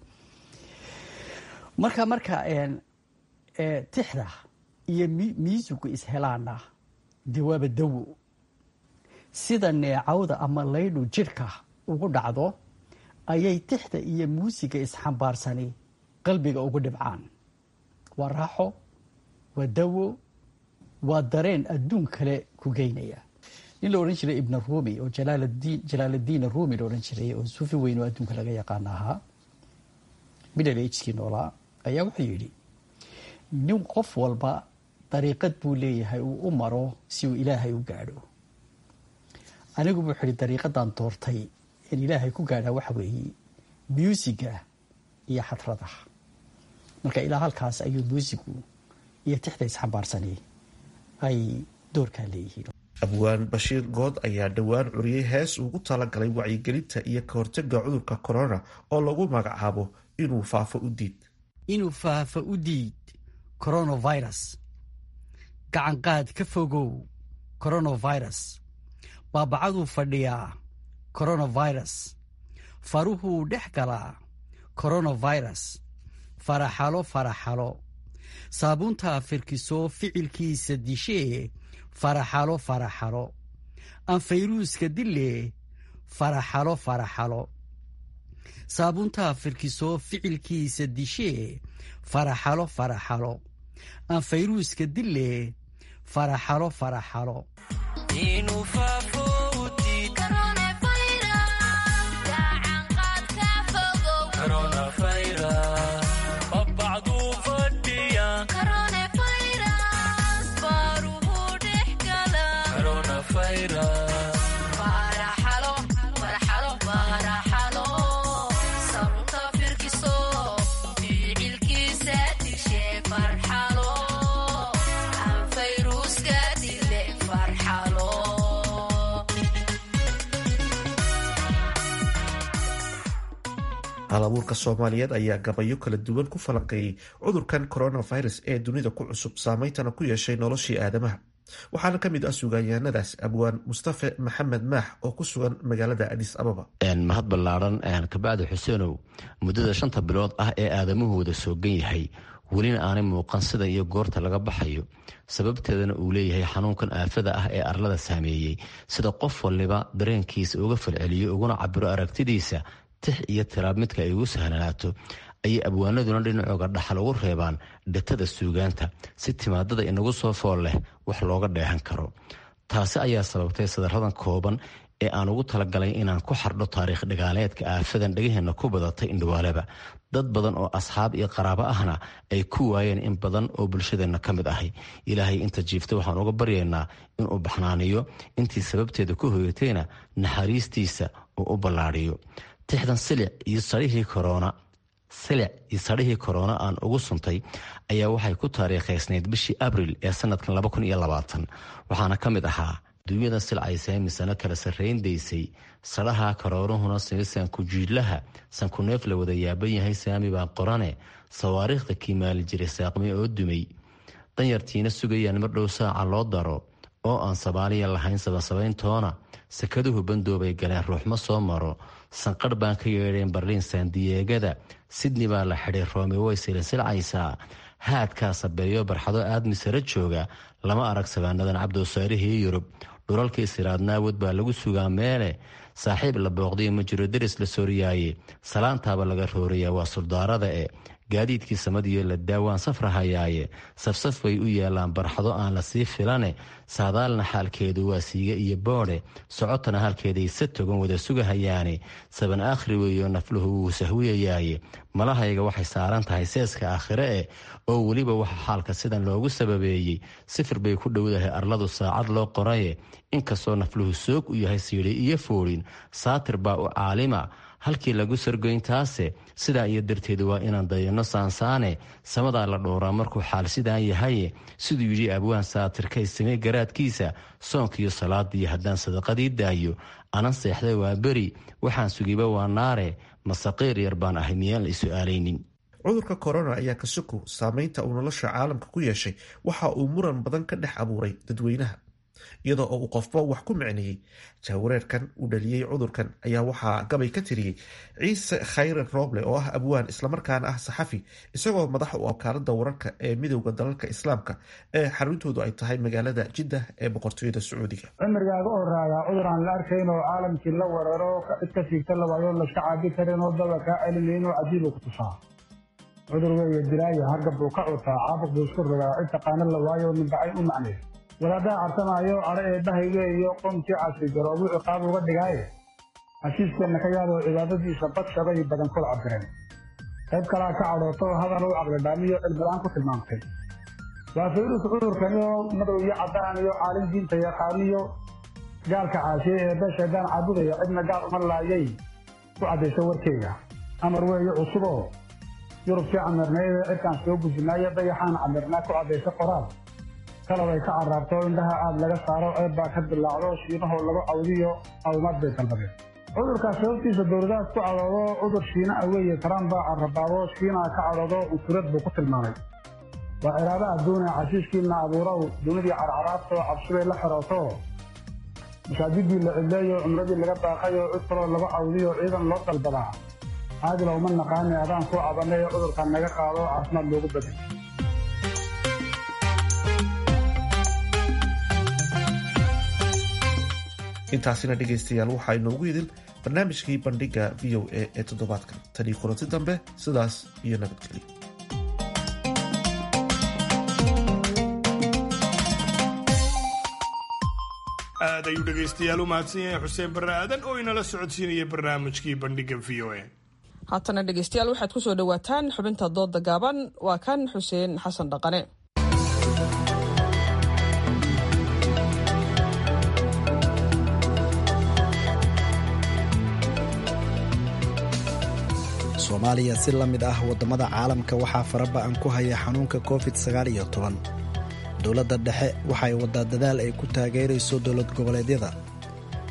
marka marka tixda iyo miisugu ishelaana dee waaba dawo sida neecawda ama laydhu jidhka ugu dhacdo ayay tixda iyo muusiga isxambaarsani qalbiga ugu dhibcaan waa raaxo waa dawo waa dareen adduun kale ku geynaya nin la odhan jiray ibna rumi oo jalaaladiin rumi la odhan jiray oo suufi weyn oo adduunka laga yaqaana ahaa middle agekii noolaa ayaa wuxuu yidhi nin qof walba dariiqad buu leeyahay uu u maro si uu ilaahay u gaadho anigu wuxuu yihi dariiqadan doortay in ilaahay ku gaadhaa waxa weeye muusiga iyo xadrada marka ilaa halkaas ayuu muusigu iyo tixda isxambaarsani ay doorkaa leeyihiin abwaan bashiir good ayaa dhowaan curiyey hees ugu talagalay wacyigelinta iyo ka hortaga cudurka corona oo lagu magacaabo inuu faafo u diid inuu faafo u diid coronavirus gacanqaad ka fogow coronavirus baabacaduu fadhiyaa coronavirus faruhuu dhex galaa coronavirus faraxalo faraxalo saabuuntaa firkisoo ficilkiisa dishee faraxalo faraxalo anfayruuska dilee faraxalo faraxalo saabuuntaa firkisoo ficilkiisa dishee faraxalo faraxalo anfayruuska dilee faraxalo faraxalo halabuurka soomaaliyeed ayaa gabayo kala duwan ku falanqeeyey cudurkan coronavirus ee dunida ku cusub saameyntana ku yeeshay noloshii aadamaha waxaana ka mid ah sugaanyahanadaas abwaan mustafe maxamed maax oo ku sugan magaalada adis ababa mahad ballaaran kabacdi xuseenow muddada shanta bilood ah ee aadamuhu wada soogan yahay welina aanay muuqan sida iyo goorta laga baxayo sababteedana uu leeyahay xanuunkan aafada ah ee arlada saameeyey sida qof waliba dareenkiisa uga falceliyo uguna cabiro aragtidiisa tix iyo tiraab midka ay ugu sahlanaato ayay abwaanaduna dhinacooga dhaxal ugu reebaan dhatada suugaanta si timaadada inagu soo fool leh wax looga dheehan karo taasi ayaa sababtay sadaradan kooban ee aan ugu talagalay inaan ku xardho taariikh dhagaaleedka aafadan dhegaheenna ku badatay indhawaaleba dad badan oo asxaab iyo qaraabo ahna ay ku waayeen in badan oo bulshadeenna ka mid ahay ilaahay inta jiifta waxaan uga baryaynaa inuu baxnaaniyo intii sababteeda ku hoyatayna naxariistiisa uu u ballaadhiyo tixdan silic iyo sarihii korona silic iyo sarihii korona aan ugu suntay ayaa waxay ku taariikhaysnayd bishii abril ee sanadkan waxaana ka mid ahaa duunyada silcaysa misano kala sarrayndaysay sadhaha karooruhuna sankujiidlaha sankuneef la wada yaaban yahay saami baa qorane sawaariikhda kiimaali jiray saaqmi oo dumay danyartiina sugayaan mar dhow saaca loo daro oo aan sabaaliya lahayn sabasabayntoona sakaduhu bandoobay galeen ruuxma soo maro sanqadh baan ka yeedheen barliin saandiyeegada sidni baa la xidhay roomi way silsilcaysaa haadkaa sabeeyo barxado aadmi sare jooga lama arag sabaanadan cabdoosaarihii yurub dhulalka isiraadnaawad baa lagu sugaa meele saaxiib la booqday ma jiro deris la sooriyaaye salaantaaba laga roorayaa waa suldaarada e gaadiidkii samadiyo la daawaan safrahayaaye safsaf bay u yaalaan barxado aan la sii filane saadaalna xaalkeedu waa siiga iyo boodhe socotana halkeeday sa togan wada sugahayaane saban aakhri weeyo nafluhu wuu sahwiyayaaye malahayga waxay saaran tahay seeska aakhire eh oo weliba waxa xaalka sidan loogu sababeeyey sifir bay ku dhowdahay arladu saacad loo qoraye inkastoo nafluhu soog u yahay siidhi iyo foodhin saatir baa u caalima halkii lagu sargoyntaase sidaa iyo darteed waa inaan dayano saansaane samadaa la dhowraa markuu xaal sidaan yahaye siduu yidhi abwaan saatirkay samey garaadkiisa soonkiiyo salaadii haddaan sadaqadii daayo anan seexday waa beri waxaan sugiba waa naare masaqiir yar baan ahay miyaan la isu-aalaynin cudurka korona ayaa ka soko saameynta uu nolosha caalamka ku yeeshay waxa uu muran badan ka dhex abuuray dadweynaha iyadoo oo uu qofba wax ku micneeyey jahwareerkan uu dhaliyey cudurkan ayaa waxaa gabay ka tiriyey ciise khayre rooble oo ah abwaan islamarkaana ah saxafi isagoo madax u wakaalada wararka ee midowda dalalka islaamka ee xaruntoodu ay tahay magaalada jiddah ee boqortooyada sacuudiga cimrigaaga horaayaa cudur aan la arkayn oo caalamkii la weeraro cid ka siigta lawaayoo laska caabi karin oo daba kaa celinayn oo cajiibu ku tusaa cudur weeye dilaayo hargab buu ka cutaa caabuq buu isku rogaa cid taqaana la waayo ninbacay u macnay wadaadaha cartamaayo cadho eebbahayge iyo qoomkii casri garoobuu ciqaab uga dhigaaye heshiiskeenna ka yaadoo cibaadadiisa badshabay badan kula cabireen qayb kalaa ka cadhooto hadal u caqlidhaamiyo cilmilaan ku tilmaamtay waa fayrus cudurkaniyo madow iyo caddaan iyo caalin diinta yaqaaniyo gaalka caashiye ee beeshaydaan caabudaya cidna gaal uma laayay ku caddayso warkeyga amar weeye cusuboo yurubkii camirnayde cidkaan soo gujinaayo dayaxaan camirnaa ku caddaysa qoraal kalab ay ka caraarto indhaha aad laga saaro ceeb baa ka dilaacdo shiinahoo lagu cawdiyo awmaad bay dalbadeen cudurkaas sababtiisa dowladahaas ku cadhoodo cudur shiina ah weeye trump baa carabaabo shiinaa ka cadhoodo unsurad buu ku tilmaamay waa ciraaba adduune cashiishkiina abuurow dunidii carcaraabtoo cabsibay la xirooto masaajidii la cidleeyo cumradii laga baaqayo cid kaloo lagu cawdiyo ciidan loo dalbadaa caadila uma naqaani adaan ku cabanay cudurkan naga qaado caafimaad loogu bedel intaasina dhegaystayaal waxaa inoogu idin barnaamijkii bandhiga v o a ee toddobaadkan tanii kulanti dambe sidaas iyo nabadgelyo aad ayuu dhegaystayaal u mahadsan yahay xuseen barre aadan oo inala socodsiinaya barnaamijkii bandhiga v o a haatana dhegaystayaal waxaad ku soo dhowaataan xubinta dooda gaaban waa kan xuseen xasan dhaqane soomaaliya si la mid ah waddamada caalamka waxaa faraba-an ku haya xanuunka covid sagaaliyo toban dowladda dhexe waxay waddaa dadaal ay ku taageerayso dowlad goboleedyada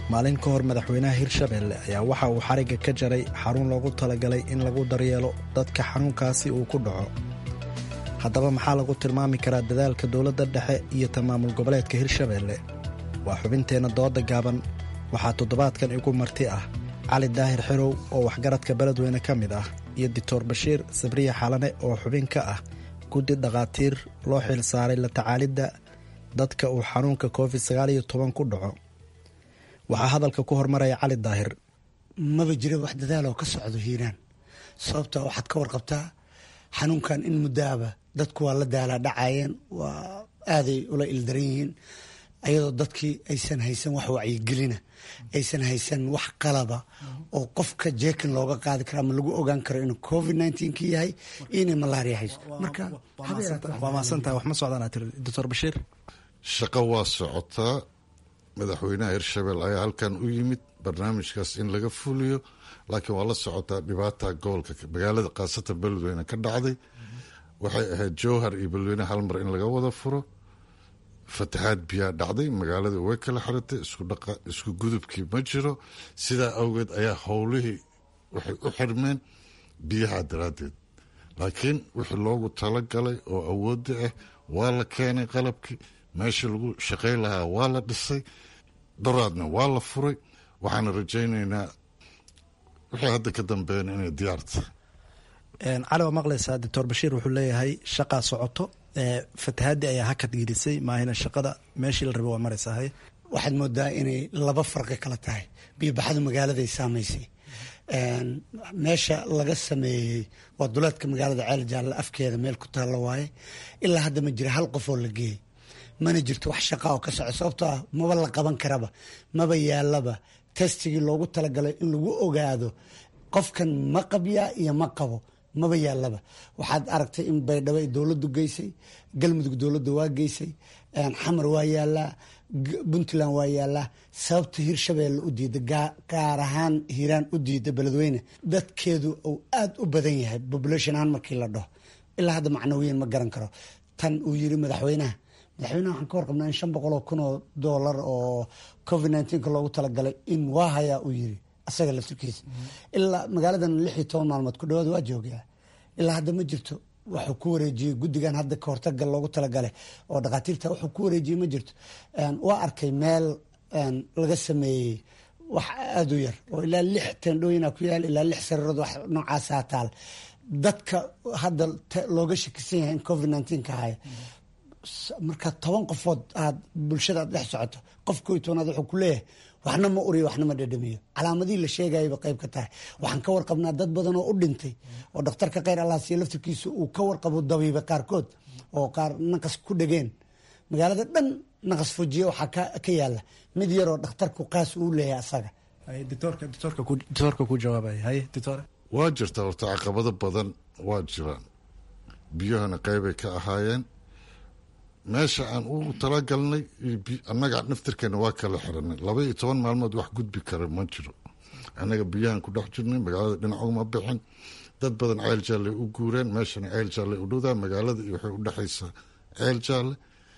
maalin ka hor madaxweynaha hirshabelle ayaa waxa uu xarigga ka jaray xarun loogu talagalay in lagu daryeelo dadka xanuunkaasi uu ku dhaco haddaba maxaa lagu tilmaami karaa dadaalka dowladda dhexe iyo ta maamul goboleedka hirshabelle waa xubinteenna dooda gaaban waxaa toddobaadkan igu marti ah cali daahir xirow oo waxgaradka beledweyne ka mid ah iyo doctor bashiir sabriya xalane oo xubin ka ah guddi dhakhaatiir loo xil saaray la tacaalidda dadka uu xanuunka covid sagaal iyo toban ku dhaco waxaa hadalka ku hormaraya cali daahir maba jira wax dadaaloo ka socdo hiiraan sababta waxaad ka warqabtaa xanuunkan in muddaaba dadku waa la daalaa dhacayeen waa aaday ula ildaran yihiin ayadoo dadkii aysan haysan wax wacyigelina aysan haysan wax qalaba oo qofka jeekan looga qaadi karo ama lagu ogaan karo inuu covid nneteen-ki yahay iyo inay malaria hayso marka waa maasantahay wax ma socdaan tiri doctor bashiir shaqo waa socotaa madaxweynaha hirshabelle ayaa halkan u yimid barnaamijkaas in laga fuliyo laakiin waa la socotaa dhibaata gobolka magaalada khaasatan beledweyne ka dhacday waxay ahayd jowhar iyo beledweyne hal mar in laga wada furo fatahaad biyaa dhacday magaalada way kala xiratay isku gudubkii ma jiro sidaa awgeed ayaa howlihii waxay u xirmeen biyaha daraaddeed laakiin wixii loogu talagalay oo awoodda ah waa la keenay qalabkii meeshii lagu shaqayn lahaa waa la dhisay daraadna waa la furay waxaana rajaynaynaa wixii hadda ka dambeeyana inay diyaarta cali waa maqlaysaa doctor bashiir wuxuu leeyahay shaqaa socoto fatahaadii ayaa hakad gelisay maahina shaqada meeshii la raba waa maraysahay waxaad moodaa inay laba farqi kala tahay biyobaxadu magaaladay saamaysay meesha laga sameeyey waa duleedka magaalada ceel jaalle afkeeda meel ku taalla waaye ilaa hadda ma jira hal qof oo la geeyey mana jirto wax shaqa oo ka soco sababtoo ah maba la qaban karaba maba yaalaba testigii loogu talagalay in lagu ogaado qofkan ma qabyaa iyo ma qabo maba yaalaba waxaad aragtay in baydhabo ay dowladdu geysay galmudug dowladda waa geysay xamar waa yaalaa puntland waa yaalaa sababta hirshabeelle u diida gaar ahaan hiiraan u diida beledweyne dadkeedu uu aada u badan yahay population ahaan markii la dhaho ilaa hadda macnawiyan ma garan karo tan uu yiri madaxweynaha madaxweynaha waxaan ka warqabnaa in shan boqol oo kun oo doolar oo covid nneteen-ka loogu talagalay in waa hayaa uu yiri asaga laftirkiisa ilaa magaaladan lix iyo toban maalmood ku dhawaad waa joogaa ilaa hadda ma jirto wuxuu ku wareejiyey guddigan hadda ka hortaga loogu talagalay oo dhakhaatiirta wuxuu ku wareejiyey ma jirto waa arkay meel laga sameeyey wax aada u yar oo ilaa lix tendhooyina ku yaal ilaa lix sariirood wax noocaasaa taal dadka hadda looga shakisan yahay in covid nneteen-ka haya marka toban qofood aad bulshada aad dhex socoto qof koo iyo tobanaad wuxuu ku leeyahay waxna ma uriyo waxna ma dhadhamiyo calaamadihii la sheegayaba qayb ka tahay waxaan ka warqabnaa dad badan oo u dhintay oo dhakhtarka kheyr allah siiya laftirkiisa uu ka warqabo dabiiba qaarkood oo qaar naqas ku dhegeen magaalada dhan naqas fujiye waxaa ka yaala mid yaroo dhakhtarku qaas uu leeyahay asaga doctorka ku jawaabay haye doctor waa jirta horta caqabado badan waa jiraan biyahana qeybay ka ahaayeen meesha aan u talagalnay annaga naftirkeena waa kala xiranay laba iyo toban maalmood wax gudbi kara ma jiro annaga biyahan ku dhex jirnay magaalada dhinac uma bixin dad badan ceel jaalle u guureen meeshana ceel jaalle u dhowdaa magaalada iyo waxay u dhexaysaa ceel jaalle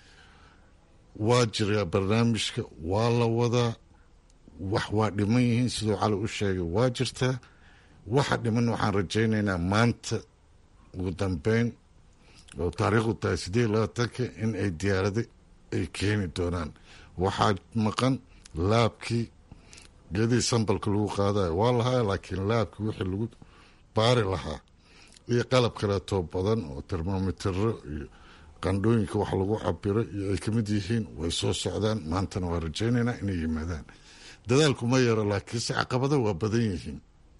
waa jiraa barnaamijka waa la wadaa wax waa dhiman yihiin siduu cali u sheegay waa jirtaa waxa dhiman waxaan rajaynaynaa maanta ugu dambeyn oo taariikhdu tahay sideed iyo labaatanka in ay diyaarada ay keeni doonaan waxaa maqan laabkii geedihii sambalka lagu qaadayo waa lahaa laakiin laabkii wixii lagu baari lahaa iyo qalab kaleetoo badan oo termomitero iyo qandhooyinka wax lagu cabiro iyo ay kamid yihiin way soo socdaan maantana waa rajaynaynaa inay yimaadaan dadaalku ma yaro laakiinse caqabada waa badan yihiin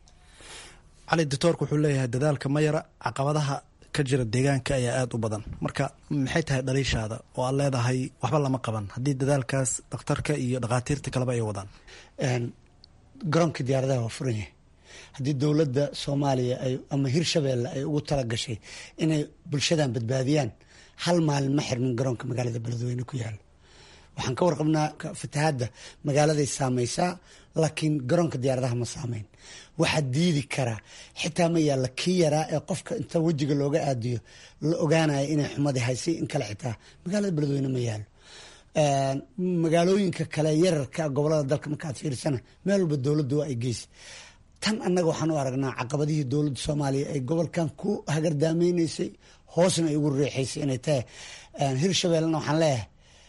cali doctoorka wuxuu leeyahay dadaalka ma yara caqabadaha ka jira deegaanka ayaa aada u badan marka maxay tahay dhaliishaada oo aad leedahay waxba lama qaban haddii dadaalkaas dhakhtarka iyo dhakhaatiirta kaleba ay wadaan garoonka diyaaradaha waa furan yahay haddii dowladda soomaaliya ay ama hirshabeelle ay ugu tala gashay inay bulshadan badbaadiyaan hal maalin ma xirmin garoonka magaalada beledweyne ku yaalo waxaan ka warqabnaa fatahaadda magaaladay saamaysaa laakiin garoonka diyaaradaha ma saamayn waxaa diidi karaa xitaa ma yaalla kii yaraa ee qofka inta wejiga looga aadiyo la ogaanaya inay xumadii haysay in kale xitaa magaalada beledweyne ma yaalo magaalooyinka kale yararka gobolada dalka markaad fiirsana meel walba dowladda waa ay geysa tan annaga waxaan u aragnaa caqabadihii dowladda soomaaliya ay gobolkan ku hagardaamayneysay hoosna ay ugu reexaysay inay tahay hirshabeellena waxaan leeyahay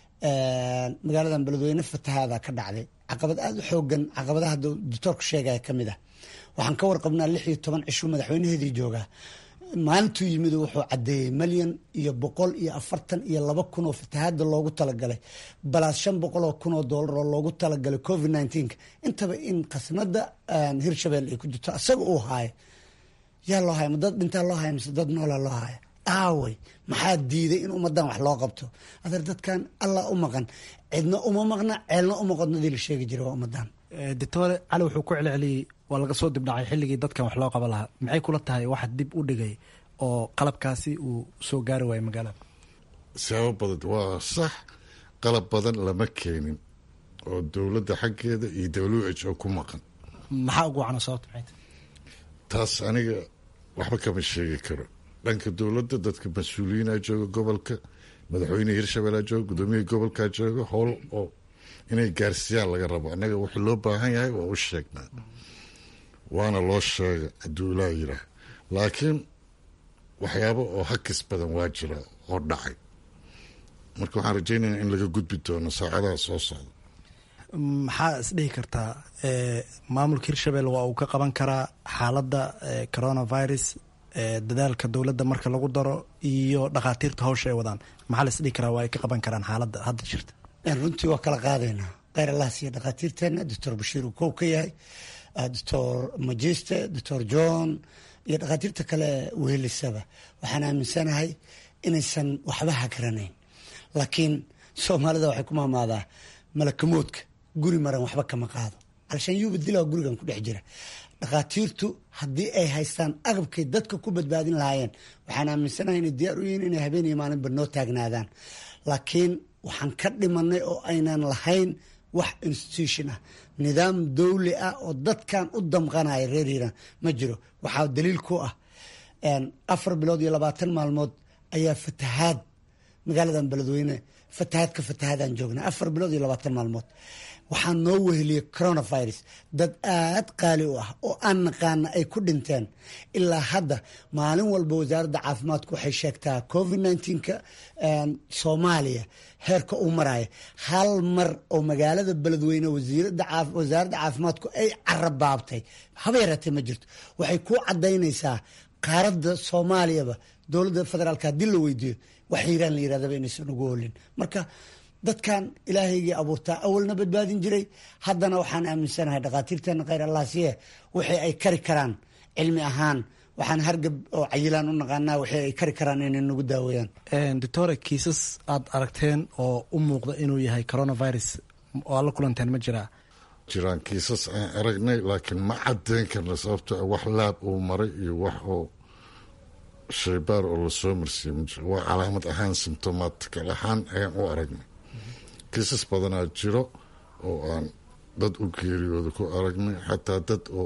magaaladan beledweyne fatahaada ka dhacday caqabad aada u xoogan caqabadaha doctoorku sheegaya ka mid ah waxaan ka warqabnaa lix iyo toban cishuu madaxweynaheedii joogaa maalintuu yimid wuxuu cadeeyey malyan iyo boqol iyo afartan iyo laba kun oo fatahaada loogu talagalay balaas shan boqol oo kun oo doolar oo loogu talagalay covid nineteenka intaba in khasnada hirshabelle ay ku jirto isaga uu haayo yaa loo haya ma dad dhintaa loo haya mise dad noolaa loo haya aawey maxaa diiday in ummadan wax loo qabto adeer dadkan allah u maqan cidna uma maqna ceelna uma qodnadii la sheegi jiray waa ummadan doctore cali wuxuu ku celceliyey waa laga soo dibdhacay xilligii dadkan wax loo qaban lahaa maxay kula tahay wax dib u dhigay oo qalabkaasi uu soo gaari waayay magaalada sabab badan waa sax qalab badan lama keenin oo dowladda xaggeeda iyo w h o ku maqan maxaa ugu wacna sababta maxay tahay taas aniga waxba kama sheegi karo dhanka dowladda dadka mas-uuliyiina jooga gobolka madaxweyne hirshabelle jooga gudoomiyihii gobolka jooga howl oo inay gaarsiiyaan laga rabo annaga wixii loo baahan yahay waa u sheegnaa waana loo sheega hadduu ilaa yiraah laakiin waxyaabo oo hakis badan waa jira oo dhacay marka waxaan rajeynaya in laga gudbi doono saacadaha soo socda maxaa isdhihi kartaa maamulka hirshabelle waa uu ka qaban karaa xaaladda coronavirus dadaalka dowladda marka lagu daro iyo dhakhaatiirta hawsha ay wadaan maxaa la isdhihi karaa waa ay ka qaban karaan xaaladda hadda jirta runtii waa kala qaadaynaa kheyr allah siiya dhakhaatiirteena doctor bashiir uu kow ka yahay doctor majiste doctor john iyo dhakhaatiirta kale wehelisaba waxaan aaminsanahay inaysan waxba hagaranayn laakiin soomaalida waxay ku maamaadaa malakamoodka guri maran waxba kama qaado alshaan yuuba dilaa gurigan ku dhex jira dhakhaatiirtu haddii ay haystaan agabkay dadka ku badbaadin lahaayeen waxaan aaminsanahay inay diyaar u yihiin inay habeen iyo maalinba noo taagnaadaan laakiin waxaan ka dhimanay oo aynan lahayn wax institution ah nidaam dowli ah oo dadkan u damqanaya reer hiiraan ma jiro waxaa daliil ku ah afar bilood iyo labaatan maalmood ayaa fatahaad magaaladan beledweyne fatahaad ka fatahaadaan joognaa afar bilood iyo labaatan maalmood waxaa noo weheliyey coronavirus dad aad qaali u ah oo aan naqaana ay ku dhinteen ilaa hadda maalin walba wasaaradda caafimaadku waxay sheegtaa covid nneteen-ka soomaaliya heerka uu maraya hal mar oo magaalada beledweyne wasaaradda caafimaadku ay carabaabtay haba yaraatee ma jirto waxay ku cadaynaysaa qaaradda soomaaliyaba dowladda federaalka haddii la weydiiyo wax hiiraan la yirahdaba inaysan ugu holin marka dadkan ilaahaygii abuurtaa awalna badbaadin jiray haddana waxaan aaminsanahay dhakhaatiirteena kheyr allah siye wixii ay kari karaan cilmi ahaan waxaan hargab oo cayilaan u naqaanaa wixii ay kari karaan inay nagu daaweeyaan doctore kiisas aad aragteen oo u muuqda inuu yahay coronavirus oo aad la kulanteen ma jiraa jiraan kiisas aan aragnay laakiin ma cadeyn karna sababto wax laab uu maray iyo wax oo shaybaar oo lasoo marsiiye ma jiro waa calaamad ahaan symptomatikal ahaan ayaan u aragnay kiisas badanaa jiro oo aan dad u geeriyooda ku aragnay xataa dad oo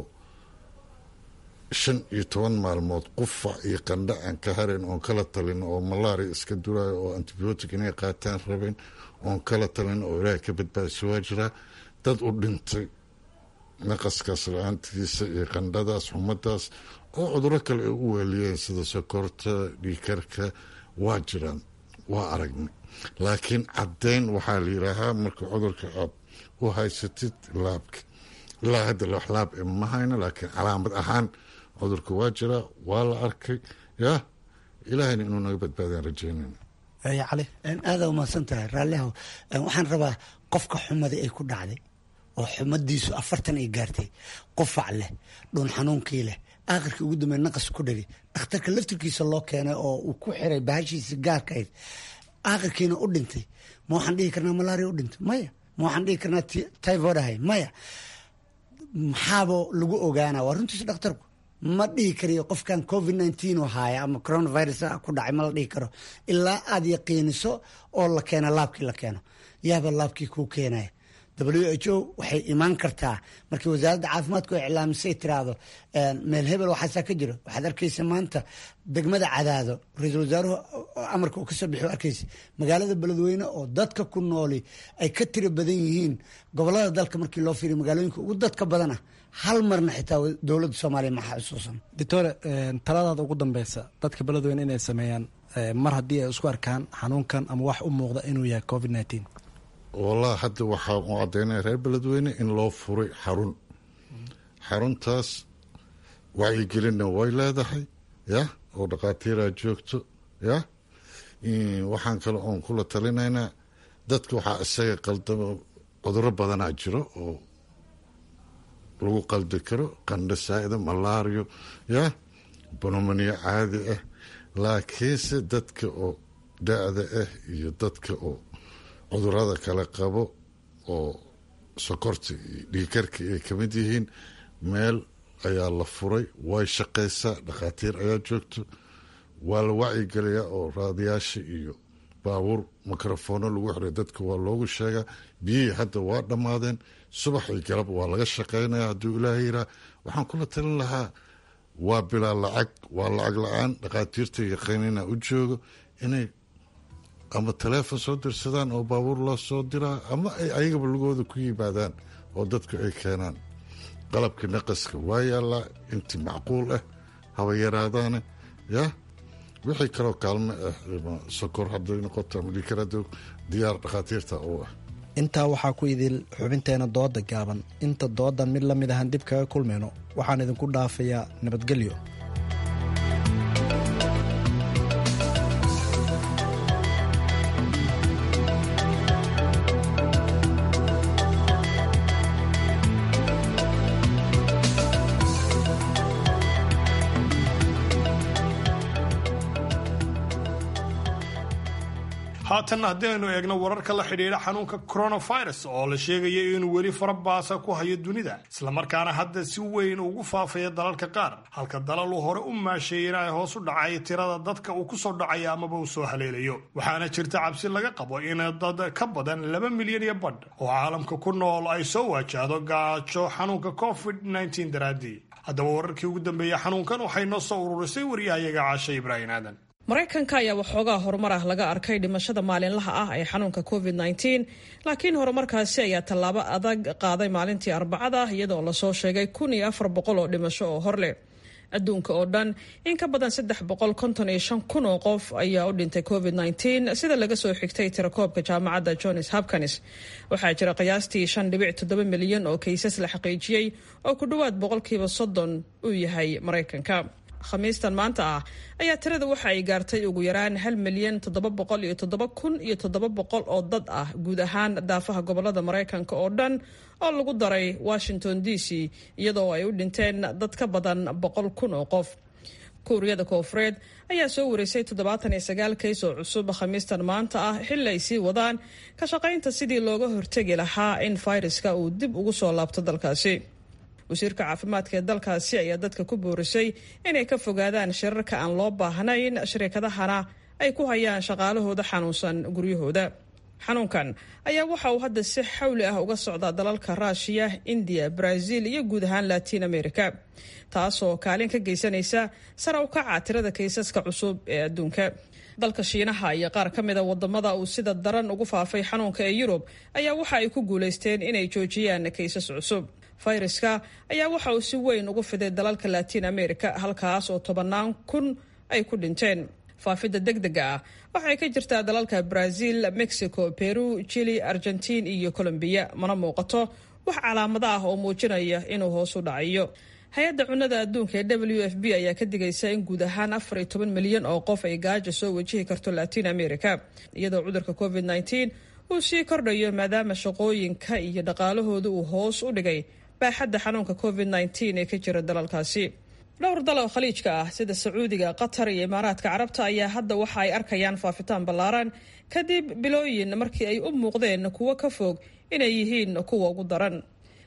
shan iyo toban maalmood qufac iyo qandha aan ka harin oon kala talin oo malaria iska duraayo oo antibiotic inay qaataan rabeen oon kala talin oo ilaahay ka badbaadisa waa jiraa dad u dhintay naqaskaas la-aantiisa iyo qandhadaas xumadaas oo cuduro kale ay u weeliyeen sida sokorta dhiikarka waa jiraan waa aragnay laakiin caddeyn waxaa la yidhaahaa marka cudurka aad u haysatid laabka ilaa hadda wax laab e ma hayno laakiin calaamad ahaan cudurka waa jiraa waa la arkay yah ilaahayna inuu naga badbaadaan rajeynayna cali aada umahadsan tahay raallihow waxaan rabaa qofka xumadii ay ku dhacday oo xumadiisu afartan ay gaartay qufac leh dhuun xanuunkii leh aakhirkii ugu dambeey naqas ku dhagay dhakhtarka laftirkiisa loo keenay oo uu ku xiray bahashiisa gaarka ayd aakhirkiina u dhintay ma waxaan dhihi karnaa malaria u dhintay maya ma waxaan dhihi karnaa typhoid ahay maya maxaaba lagu ogaana waa runtiisa dhakhtarku ma dhihi kariyo qofkan covid nineteen oo haaya ama coronavirus ku dhacay ma la dhihi karo ilaa aad yaqiiniso oo la keeno laabkii la keeno yaaba laabkii kuu keenaya w h o waxay imaan kartaa markii wasaaradda caafimaadku ay iclaamisay tiraahdo meel hebel waxaasaa ka jiro waxaad arkaysa maanta degmada cadaado ra-iisul wasaaruhu amarka uu kasoo bixi arkaysa magaalada beledweyne oo dadka ku nooli ay ka tiro badan yihiin gobolada dalka markii loo fiiriyo magaalooyinka ugu dadka badana hal marna xitaa dowladda soomaaliya maxaa xusuusan doctore taladaada ugu dambeysa dadka beledweyne inay sameeyaan mar haddii ay isku arkaan xanuunkan ama wax u muuqda inuu yahay covid nineteen wallahi hadda waxaa u caddaynaya reer beledweyne in loo furay xarun xaruntaas wacyigelinna way leedahay ya oo dhakhaatiiraa joogto ya waxaan kale oon kula talinaynaa dadka waxaa isaga qaldamo cuduro badanaa jiro oo lagu qaldi karo qandho saa'ida malaariyo ya bonomaniyo caadi ah laakiinse dadka oo da-da ah iyo dadka oo cudurada kale qabo oo sokorta iyo dhiikarka ay ka mid yihiin meel ayaa la furay way shaqaysaa dhakhaatiir ayaa joogto waa la wacyigeliyaa oo raadiyaasha iyo baabuur mikrofoono lagu xiray dadka waa loogu sheegaa biyihii hadda waa dhammaadeen subax iyo galab waa laga shaqaynaya hadduu ilaaha yiraa waxaan kula talin lahaa waa bilaa lacag waa lacag la-aan dhakhaatiirta yaqiinina u joogo inay ama taleefon soo dirsadaan oo baabuur loo soo diraa ama ay ayagaba lugooda ku yimaadaan oo dadku ay keenaan qalabka naqaska waa yaallaa intii macquul ah haba yaraadaane ya wixii kaloo kaalme ah sokor hadday noqoto ama dhiikar hadda diyaar dhakhaatiirta oo ah intaa waxaa ku idil xubinteena dooda gaaban inta doodan mid la mid ahaan dib kaga kulmayno waxaan idinku dhaafayaa nabadgelyo haatanna haddii aynu eegno wararka la xidhiidha xanuunka coronavirus oo la sheegaya inuu weli farabaasa ku hayo dunida islamarkaana hadda si weyn ugu faafaya dalalka qaar halka dalalu hore u maasheeyey in ay hoos u dhacay tirada dadka uu ku soo dhacaya amaba uu soo haleelayo waxaana jirta cabsi laga qabo in dad ka badan laba milyan iyo badh oo caalamka ku nool ay soo waajahdo gaajo xanuunka covid -19 daraaddii haddaba wararkii ugu dambeeyey xanuunkan waxay noo soo ururisay waryahayaga caashe ibraahim aadan maraykanka ayaa waxoogaa horumar ah laga arkay dhimashada maalinlaha ah ee xanuunka covid -19 laakiin horumarkaasi ayaa tallaabo adag qaaday maalintii arbacada iyadoo lasoo sheegay kun iyo afar boqol oo dhimasho oo hor leh adduunka oo dhan in ka badan saddex boqol konton iyo shan kun oo qof ayaa u dhintay covid -19 sida laga soo xigtay tirakoobka jaamacadda johns hopkins waxaa jira qiyaastii shan dhibic toddoba milyan oo kaysas la xaqiijiyey oo ku dhowaad boqolkiiba soddon uu yahay maraykanka khamiistan maanta ah ayaa tirada waxa ay gaartay ugu yaraan hal milyan toddoba boqol iyo toddoba kun iyo toddoba boqol oo dad ah guud ahaan daafaha gobolada maraykanka oo dhan oo lagu daray washington d c iyadoo ay u dhinteen dad ka badan boqol kun oo qof kuuriyada koofureed ayaa soo wareysay toddobaatan iyo sagaal kays oo cusub khamiistan maanta ah xilli ay sii wadaan ka shaqaynta sidii looga hortegi lahaa in fayraska uu dib ugu soo laabto dalkaasi wasiirka caafimaadka ee dalkaasi ayaa dadka ku boorisay inay ka fogaadaan shirarka aan loo baahnayn shirkadahana ay ku hayaan shaqaalahooda xanuunsan guryahooda xanuunkan ayaa waxa uu hadda si xawli ah uga socdaa dalalka ruushiya indiya brazil iyo guud ahaan latiin america taasoo kaalin ka geysanaysa sare u kaca tirada kaysaska cusub ee adduunka dalka shiinaha iyo qaar ka mida wadamada uu sida daran ugu faafay xanuunka ee yurub ayaa waxa ay ku guulaysteen inay joojiyaan kaysas cusub fayraska ayaa waxa uu si weyn ugu fiday dalalka latiin america halkaas oo tobannaan kun ay ku dhinteen faafidda deg dega ah waxay ka jirtaa dalalka brazil mexico peru chili argentiin iyo colombiya mana muuqato wax calaamado ah oo muujinaya inuu hoos u dhacayo hay-adda cunnada adduunka ee w f b ayaa ka digaysa in guud ahaan afar iyo toban milyan oo qof ay gaajo soo wajihi karto latiin america iyadoo cudurka covid -19 uu sii kordhayo maadaama shaqooyinka iyo dhaqaalahooda uu hoos u dhigay baaxadda xanuunka covid -19 ee ka jira dalalkaasi dhowr dal oo khaliijka ah sida sacuudiga qatar iyo imaaraadka carabta ayaa hadda waxa ay arkayaan faafitaan ballaaran kadib bilooyin markii ay u muuqdeen kuwo ka fog inay yihiin kuwa ugu daran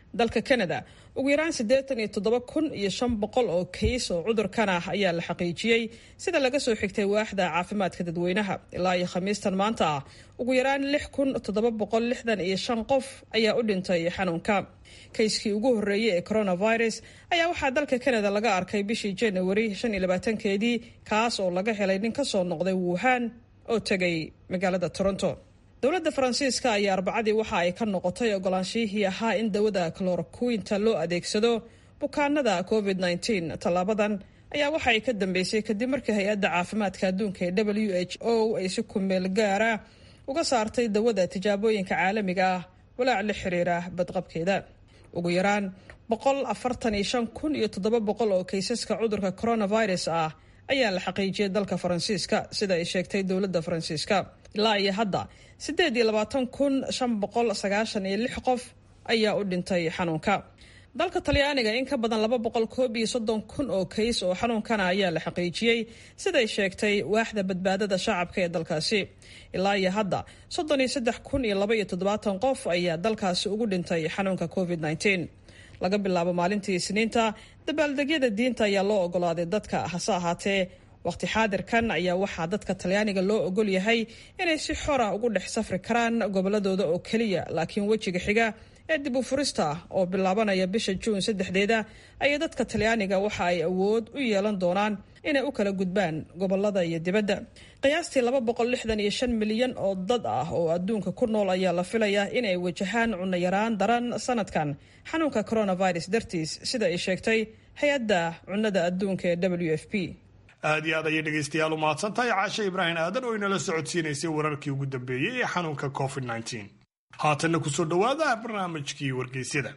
dalka canada ugu yaraan siddeetan iyo toddoba kun iyo shan boqol oo kays oo cudurkan ah ayaa la xaqiijiyey sida laga soo xigtay waaxda caafimaadka dadweynaha ilaa iyo khamiistan maanta ah ugu yaraan lix kun toddoba boqol lixdan iyo shan qof ayaa u dhintay xanuunka kayskii ugu horreeyey ee coronavirus ayaa waxaa dalka canada laga arkay bishii january shan iyo labaatankeedii kaas oo laga helay nin ka soo noqday wuhan oo tegay magaalada toronto dowladda faransiiska ayaa arbacadii waxa ay ka noqotay ogolaanshihii ahaa in dawada cloroquinta loo adeegsado bukaanada covid -19 tallaabadan ayaa waxa ay ka dambeysay kadib markii hay-adda caafimaadka adduunka ee w h o ay si kumeel gaara uga saartay dawada tijaabooyinka caalamiga ah walaac la xiriira badqabkeeda ugu yaraan boqol afartan iyo shan kun iyo toddoba boqol oo kaysaska cudurka coronavirus ah ayaa la xaqiijiyay dalka faransiiska sida ay sheegtay dowladda faransiiska ilaa iyo hadda siddeed iyo labaatan kun shan boqol sagaashan iyo lix qof ayaa u dhintay xanuunka dalka talyaaniga in ka badan laba boqol koob iyo soddon kun oo kays oo xanuunkana ayaa la xaqiijiyey siday sheegtay waaxda badbaadada shacabka ee dalkaasi ilaa iyo hadda soddon iyo saddex kun iyo laba iyo toddobaatan qof ayaa dalkaasi ugu dhintay xanuunka covid -19 laga bilaabo maalintii isniinta dabaaldegyada diinta ayaa loo ogolaaday dadka hase ahaatee waqti xaadirkan ayaa waxaa dadka talyaaniga loo ogol yahay inay si xora ugu dhex safri karaan goboladooda oo keliya laakiin wejiga xiga ee dib u furista oo bilaabanaya bisha juun saddexdeeda ayaa dadka talyaaniga waxa ay awood u yeelan doonaan inay u kala gudbaan gobolada iyo dibadda qiyaastii laba boqol lixdan iyo shan milyan oo dad ah oo adduunka ku nool ayaa la filayaa inay wajahaan cunno yaraan daran sanadkan xanuunka coronavirus dartiis sida ay sheegtay hay-adda cunnada adduunka ee w f p aad iyo aad ayay dhegaystayaal u mahadsantahay caashe ibraahim aadan oo inala socodsiinaysay wararkii ugu dambeeyey ee xanuunka covid -19 haatanna kusoo dhowaada barnaamijkii wargeysyada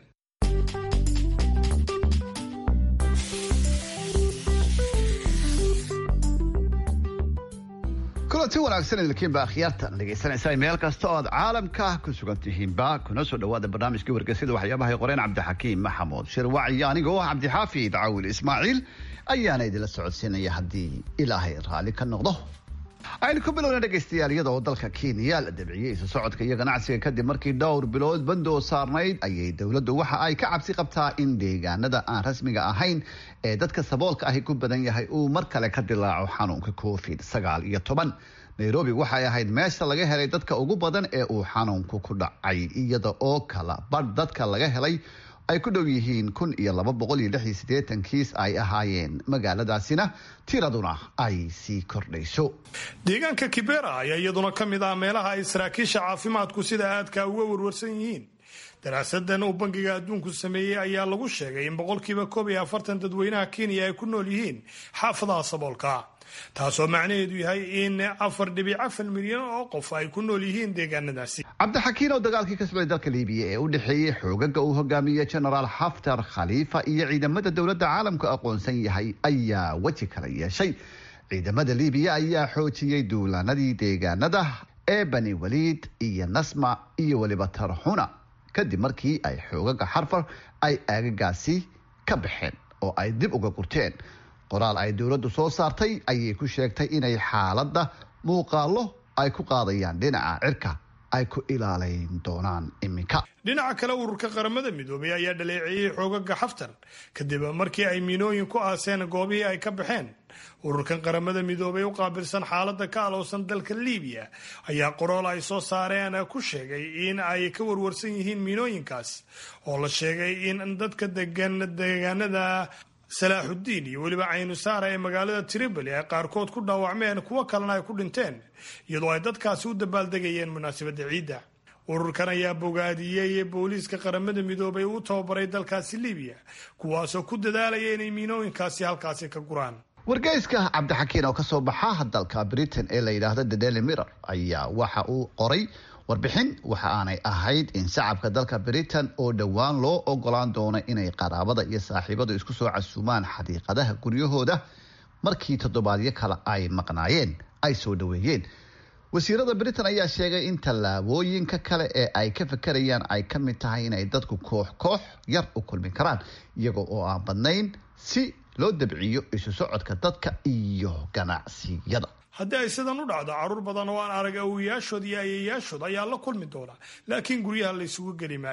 kulanti wanaagsan idinkiinba akhyaartan dhegaysanaysaa meel kasta oo aad caalamka ku sugan tihiinba kuna soo dhawaada barnaamijkii wargeysyada waxyaabahay qoreen cabdixakiim maxamuud shirwac iyo anigoo ah cabdixaafid caawil ismaaciil ayaana idinla socodsiinaya haddii ilaahay raalli ka noqdo aynu ku bilowna dhegaystayaal iyada oo dalka kenya la dabciyey isu socodka iyo ganacsiga kadib markii dhowr bilood bandoo saarnayd ayay dowladdu waxa ay ka cabsi qabtaa in deegaanada aan rasmiga ahayn ee dadka saboolka ahi ku badan yahay uu mar kale ka dilaaco xanuunka covid sagaal iyo toban nairobi waxay ahayd meesha laga helay dadka ugu badan ee uu xanuunku ku dhacay iyada oo kala badh dadka laga helay ay ku dhow yihiin kun iyo laba boqol iyo lix iyo siddeetan kiis ay ahaayeen magaaladaasina tiraduna ay sii kordhayso deegaanka kibera ayaa iyaduna ka mid ah meelaha ay saraakiisha caafimaadku sida aadka uga warwarsan yihiin daraasadan uu bangiga adduunku sameeyey ayaa lagu sheegay in boqolkiiba koob iyo afartan dadweynaha kenya ay ku nool yihiin xaafadaha saboolka taasoo macnaheedu yahay in afar dhibic afar milyan oo qof ay ku nool yihiin deegaanadaasi cabdixakiin oo dagaalkii ka socday dalka liibiya ee u dhexeeyey xoogaga uu hogaamiyey genaraal xaftar khaliifa iyo ciidamada dowladda caalamku aqoonsan yahay ayaa weji kala yeeshay ciidamada liibiya ayaa xoojiyey duulaanadii deegaanada ee bani waliid iyo nasma iyo weliba tarxuna kadib markii ay xoogaga xarfar ay aagagaasi ka baxeen oo ay dib uga gurteen qoraal ay dowladdu soo saartay ayay ku sheegtay inay xaaladda muuqaallo ay ku qaadayaan dhinaca cirka ay ku ilaalayn doonaan iminka dhinaca kale ururka qaramada midoobay ayaa dhaleeceeyey xoogaga xaftar kadib markii ay miinooyin ku aaseen goobihii ay ka baxeen ururkan qaramada midoobay u qaabilsan xaaladda ka alowsan dalka liibiya ayaa qorool ay soo saareen ku sheegay in ay ka warwarsan yihiin miinooyinkaas oo la sheegay in dadka degan deegaanada salaaxudiin iyo weliba caynusaara ee magaalada tripoli ay qaarkood ku dhaawacmeen kuwo kalena ay ku dhinteen iyadoo ay dadkaasi u dabaaldegayeen munaasabadda ciidda ururkan ayaa bogaadiyey booliiska qaramada midoobay uu tababaray dalkaasi libiya kuwaasoo ku dadaalaya inay miinooyinkaasi halkaasi ka guraan wargeyska cabdixakiin oo kasoo baxa dalka britain ee la yidhaahdo the daily mirror ayaa waxa uu qoray warbixin waxa aanay ahayd in shacabka dalka britain oo dhowaan loo ogolaan doono inay qaraabada iyo saaxiibadu isku soo casuumaan xadiiqadaha guryahooda markii toddobaadyo kale ay maqnaayeen ay soo dhoweeyeen wasiirada britain ayaa sheegay in tallaabooyinka kale ee ay ka fakarayaan ay ka mid tahay inay dadku koox koox yar u kulmi karaan iyaga oo aan badnayn si loo dabciyo isu socodka dadka iyo ganacsiyada haddii ay sidan u dhacdo carruur badan oo aan arag awoyaashood iyo ayayaashood ayaa la kulmi doona laakiin guryaha la isugu geli maayo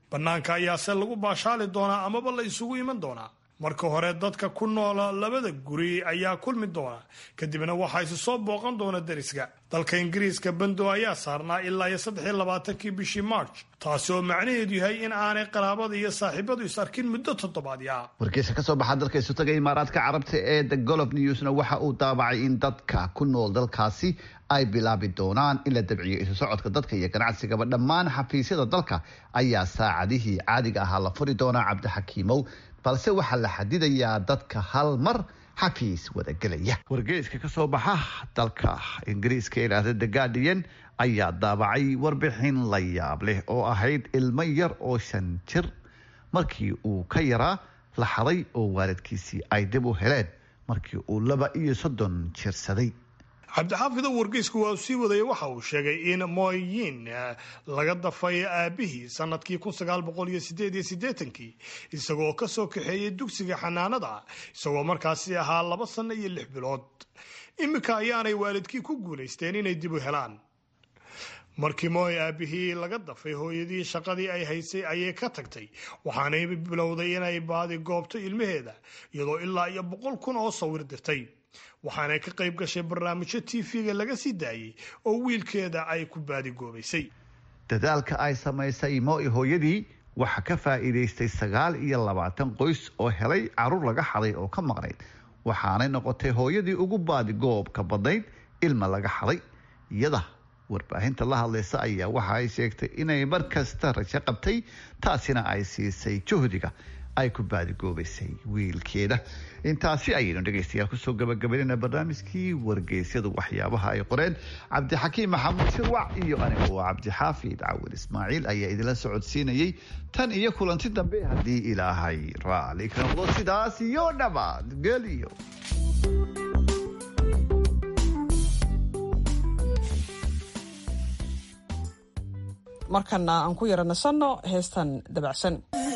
bannaanka ayaase lagu baashaali doonaa amaba la isugu iman doonaa marka hore dadka ku noola labada guri ayaa kulmi doona kadibna waxaa isu soo booqan doona deriska dalka ingiriiska bando ayaa saarnaa ilaa iyo saddexiyo labaatankii bishii march taasi oo macnaheedu yahay in aanay qaraabada iyo saaxiibadu is arkin muddo toddobaadya wargeysa ka soo baxa dalka isutaga imaaraadka carabta ee the golof newsna waxa uu daabacay in dadka ku nool dalkaasi ay bilaabi doonaan in la dabciyo isu socodka dadka iyo ganacsigaba dhammaan xafiisyada dalka ayaa saacadihii caadiga ahaa la furi doonaa cabdixakiimow balse waxaa la xadidayaa dadka hal mar xafiis wadagelaya wargeyska ka soo baxa dalka ingiriiska ilaahda the guardian ayaa daabacay warbixin la yaab leh oo ahayd ilmo yar oo shan jir markii uu ka yaraa la xaday oo waalidkiisii ay dib u heleen markii uu laba iyo soddon jirsaday cabdixaafido wargeysku waa sii wadaya waxa uu sheegay in mooyin laga dafay aabihii sanadkii kii isagoo ka soo kaxeeyey dugsiga xanaanada isagoo markaasi ahaa laba sanno iyo lix bilood iminka ayaanay waalidkii ku guulaysteen inay dib u helaan markii mooy aabihii laga dafay hooyadii shaqadii ay haysay ayay ka tagtay waxaanay bilowday inay baadi goobto ilmaheeda iyadoo ilaa iyo boqol kun oo sawir dirtay waxaanay ka qayb gashay barnaamijyo tv-ga laga sii daayey oo wiilkeeda ay ku baadigoobaysay dadaalka ay samaysay moi hooyadii waxaa ka faa'iidaystay sagaal iyo labaatan qoys oo helay caruur laga xaday oo ka maqnayd waxaanay noqotay hooyadii ugu baadigoobka badnayd ilma laga xaday iyada warbaahinta la hadlaysa ayaa waxa ay sheegtay inay mar kasta rajo qabtay taasina ay siisay juhdiga ay ku baadigoobaysay wiilkeeda intaasi ayaynu dhegaystayaal kusoo gabagabaynayna barnaamijkii wargeysyadu waxyaabaha ay qoreen cabdixakiim maxamuud shirwac iyo anigu waa cabdixaafid cawil ismaaciil ayaa idinla socodsiinayay tan iyo kulanti dambe haddii ilaahay raali ka noqdo sidaas iyo dhabaad geliyo markana aan ku yara nasanno heestan dabacsan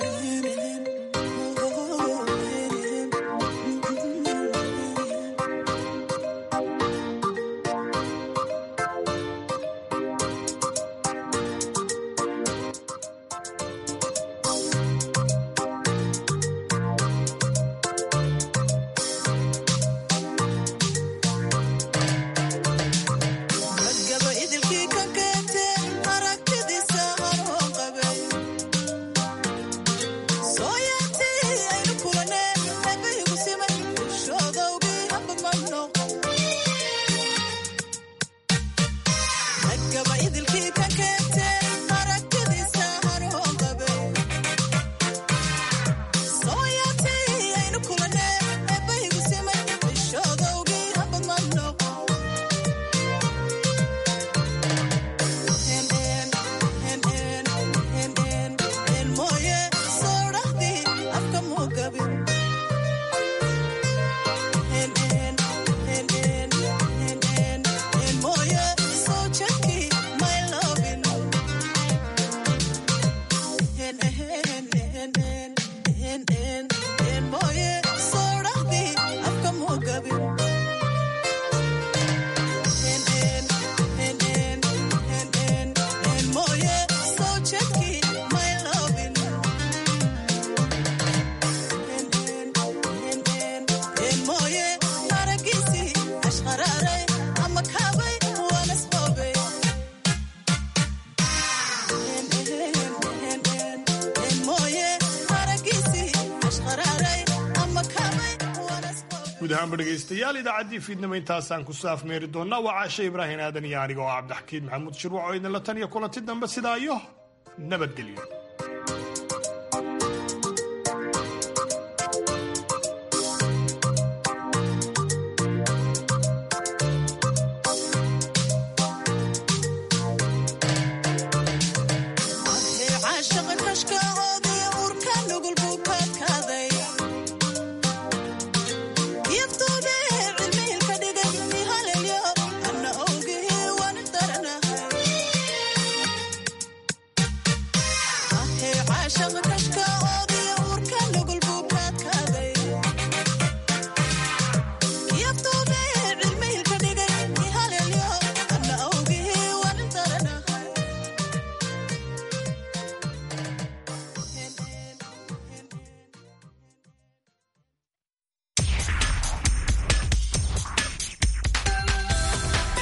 guud ahaanba dhegaystayaal idaacaddii fiidnimo intaasaan ku saafmeeri doonnaa waa caashe ibraahim aadan iyo aniga oo cabdixakiin maxamuud shirwac oo idinla tan iyo kulanti dambe sidaa iyo nabadgelyo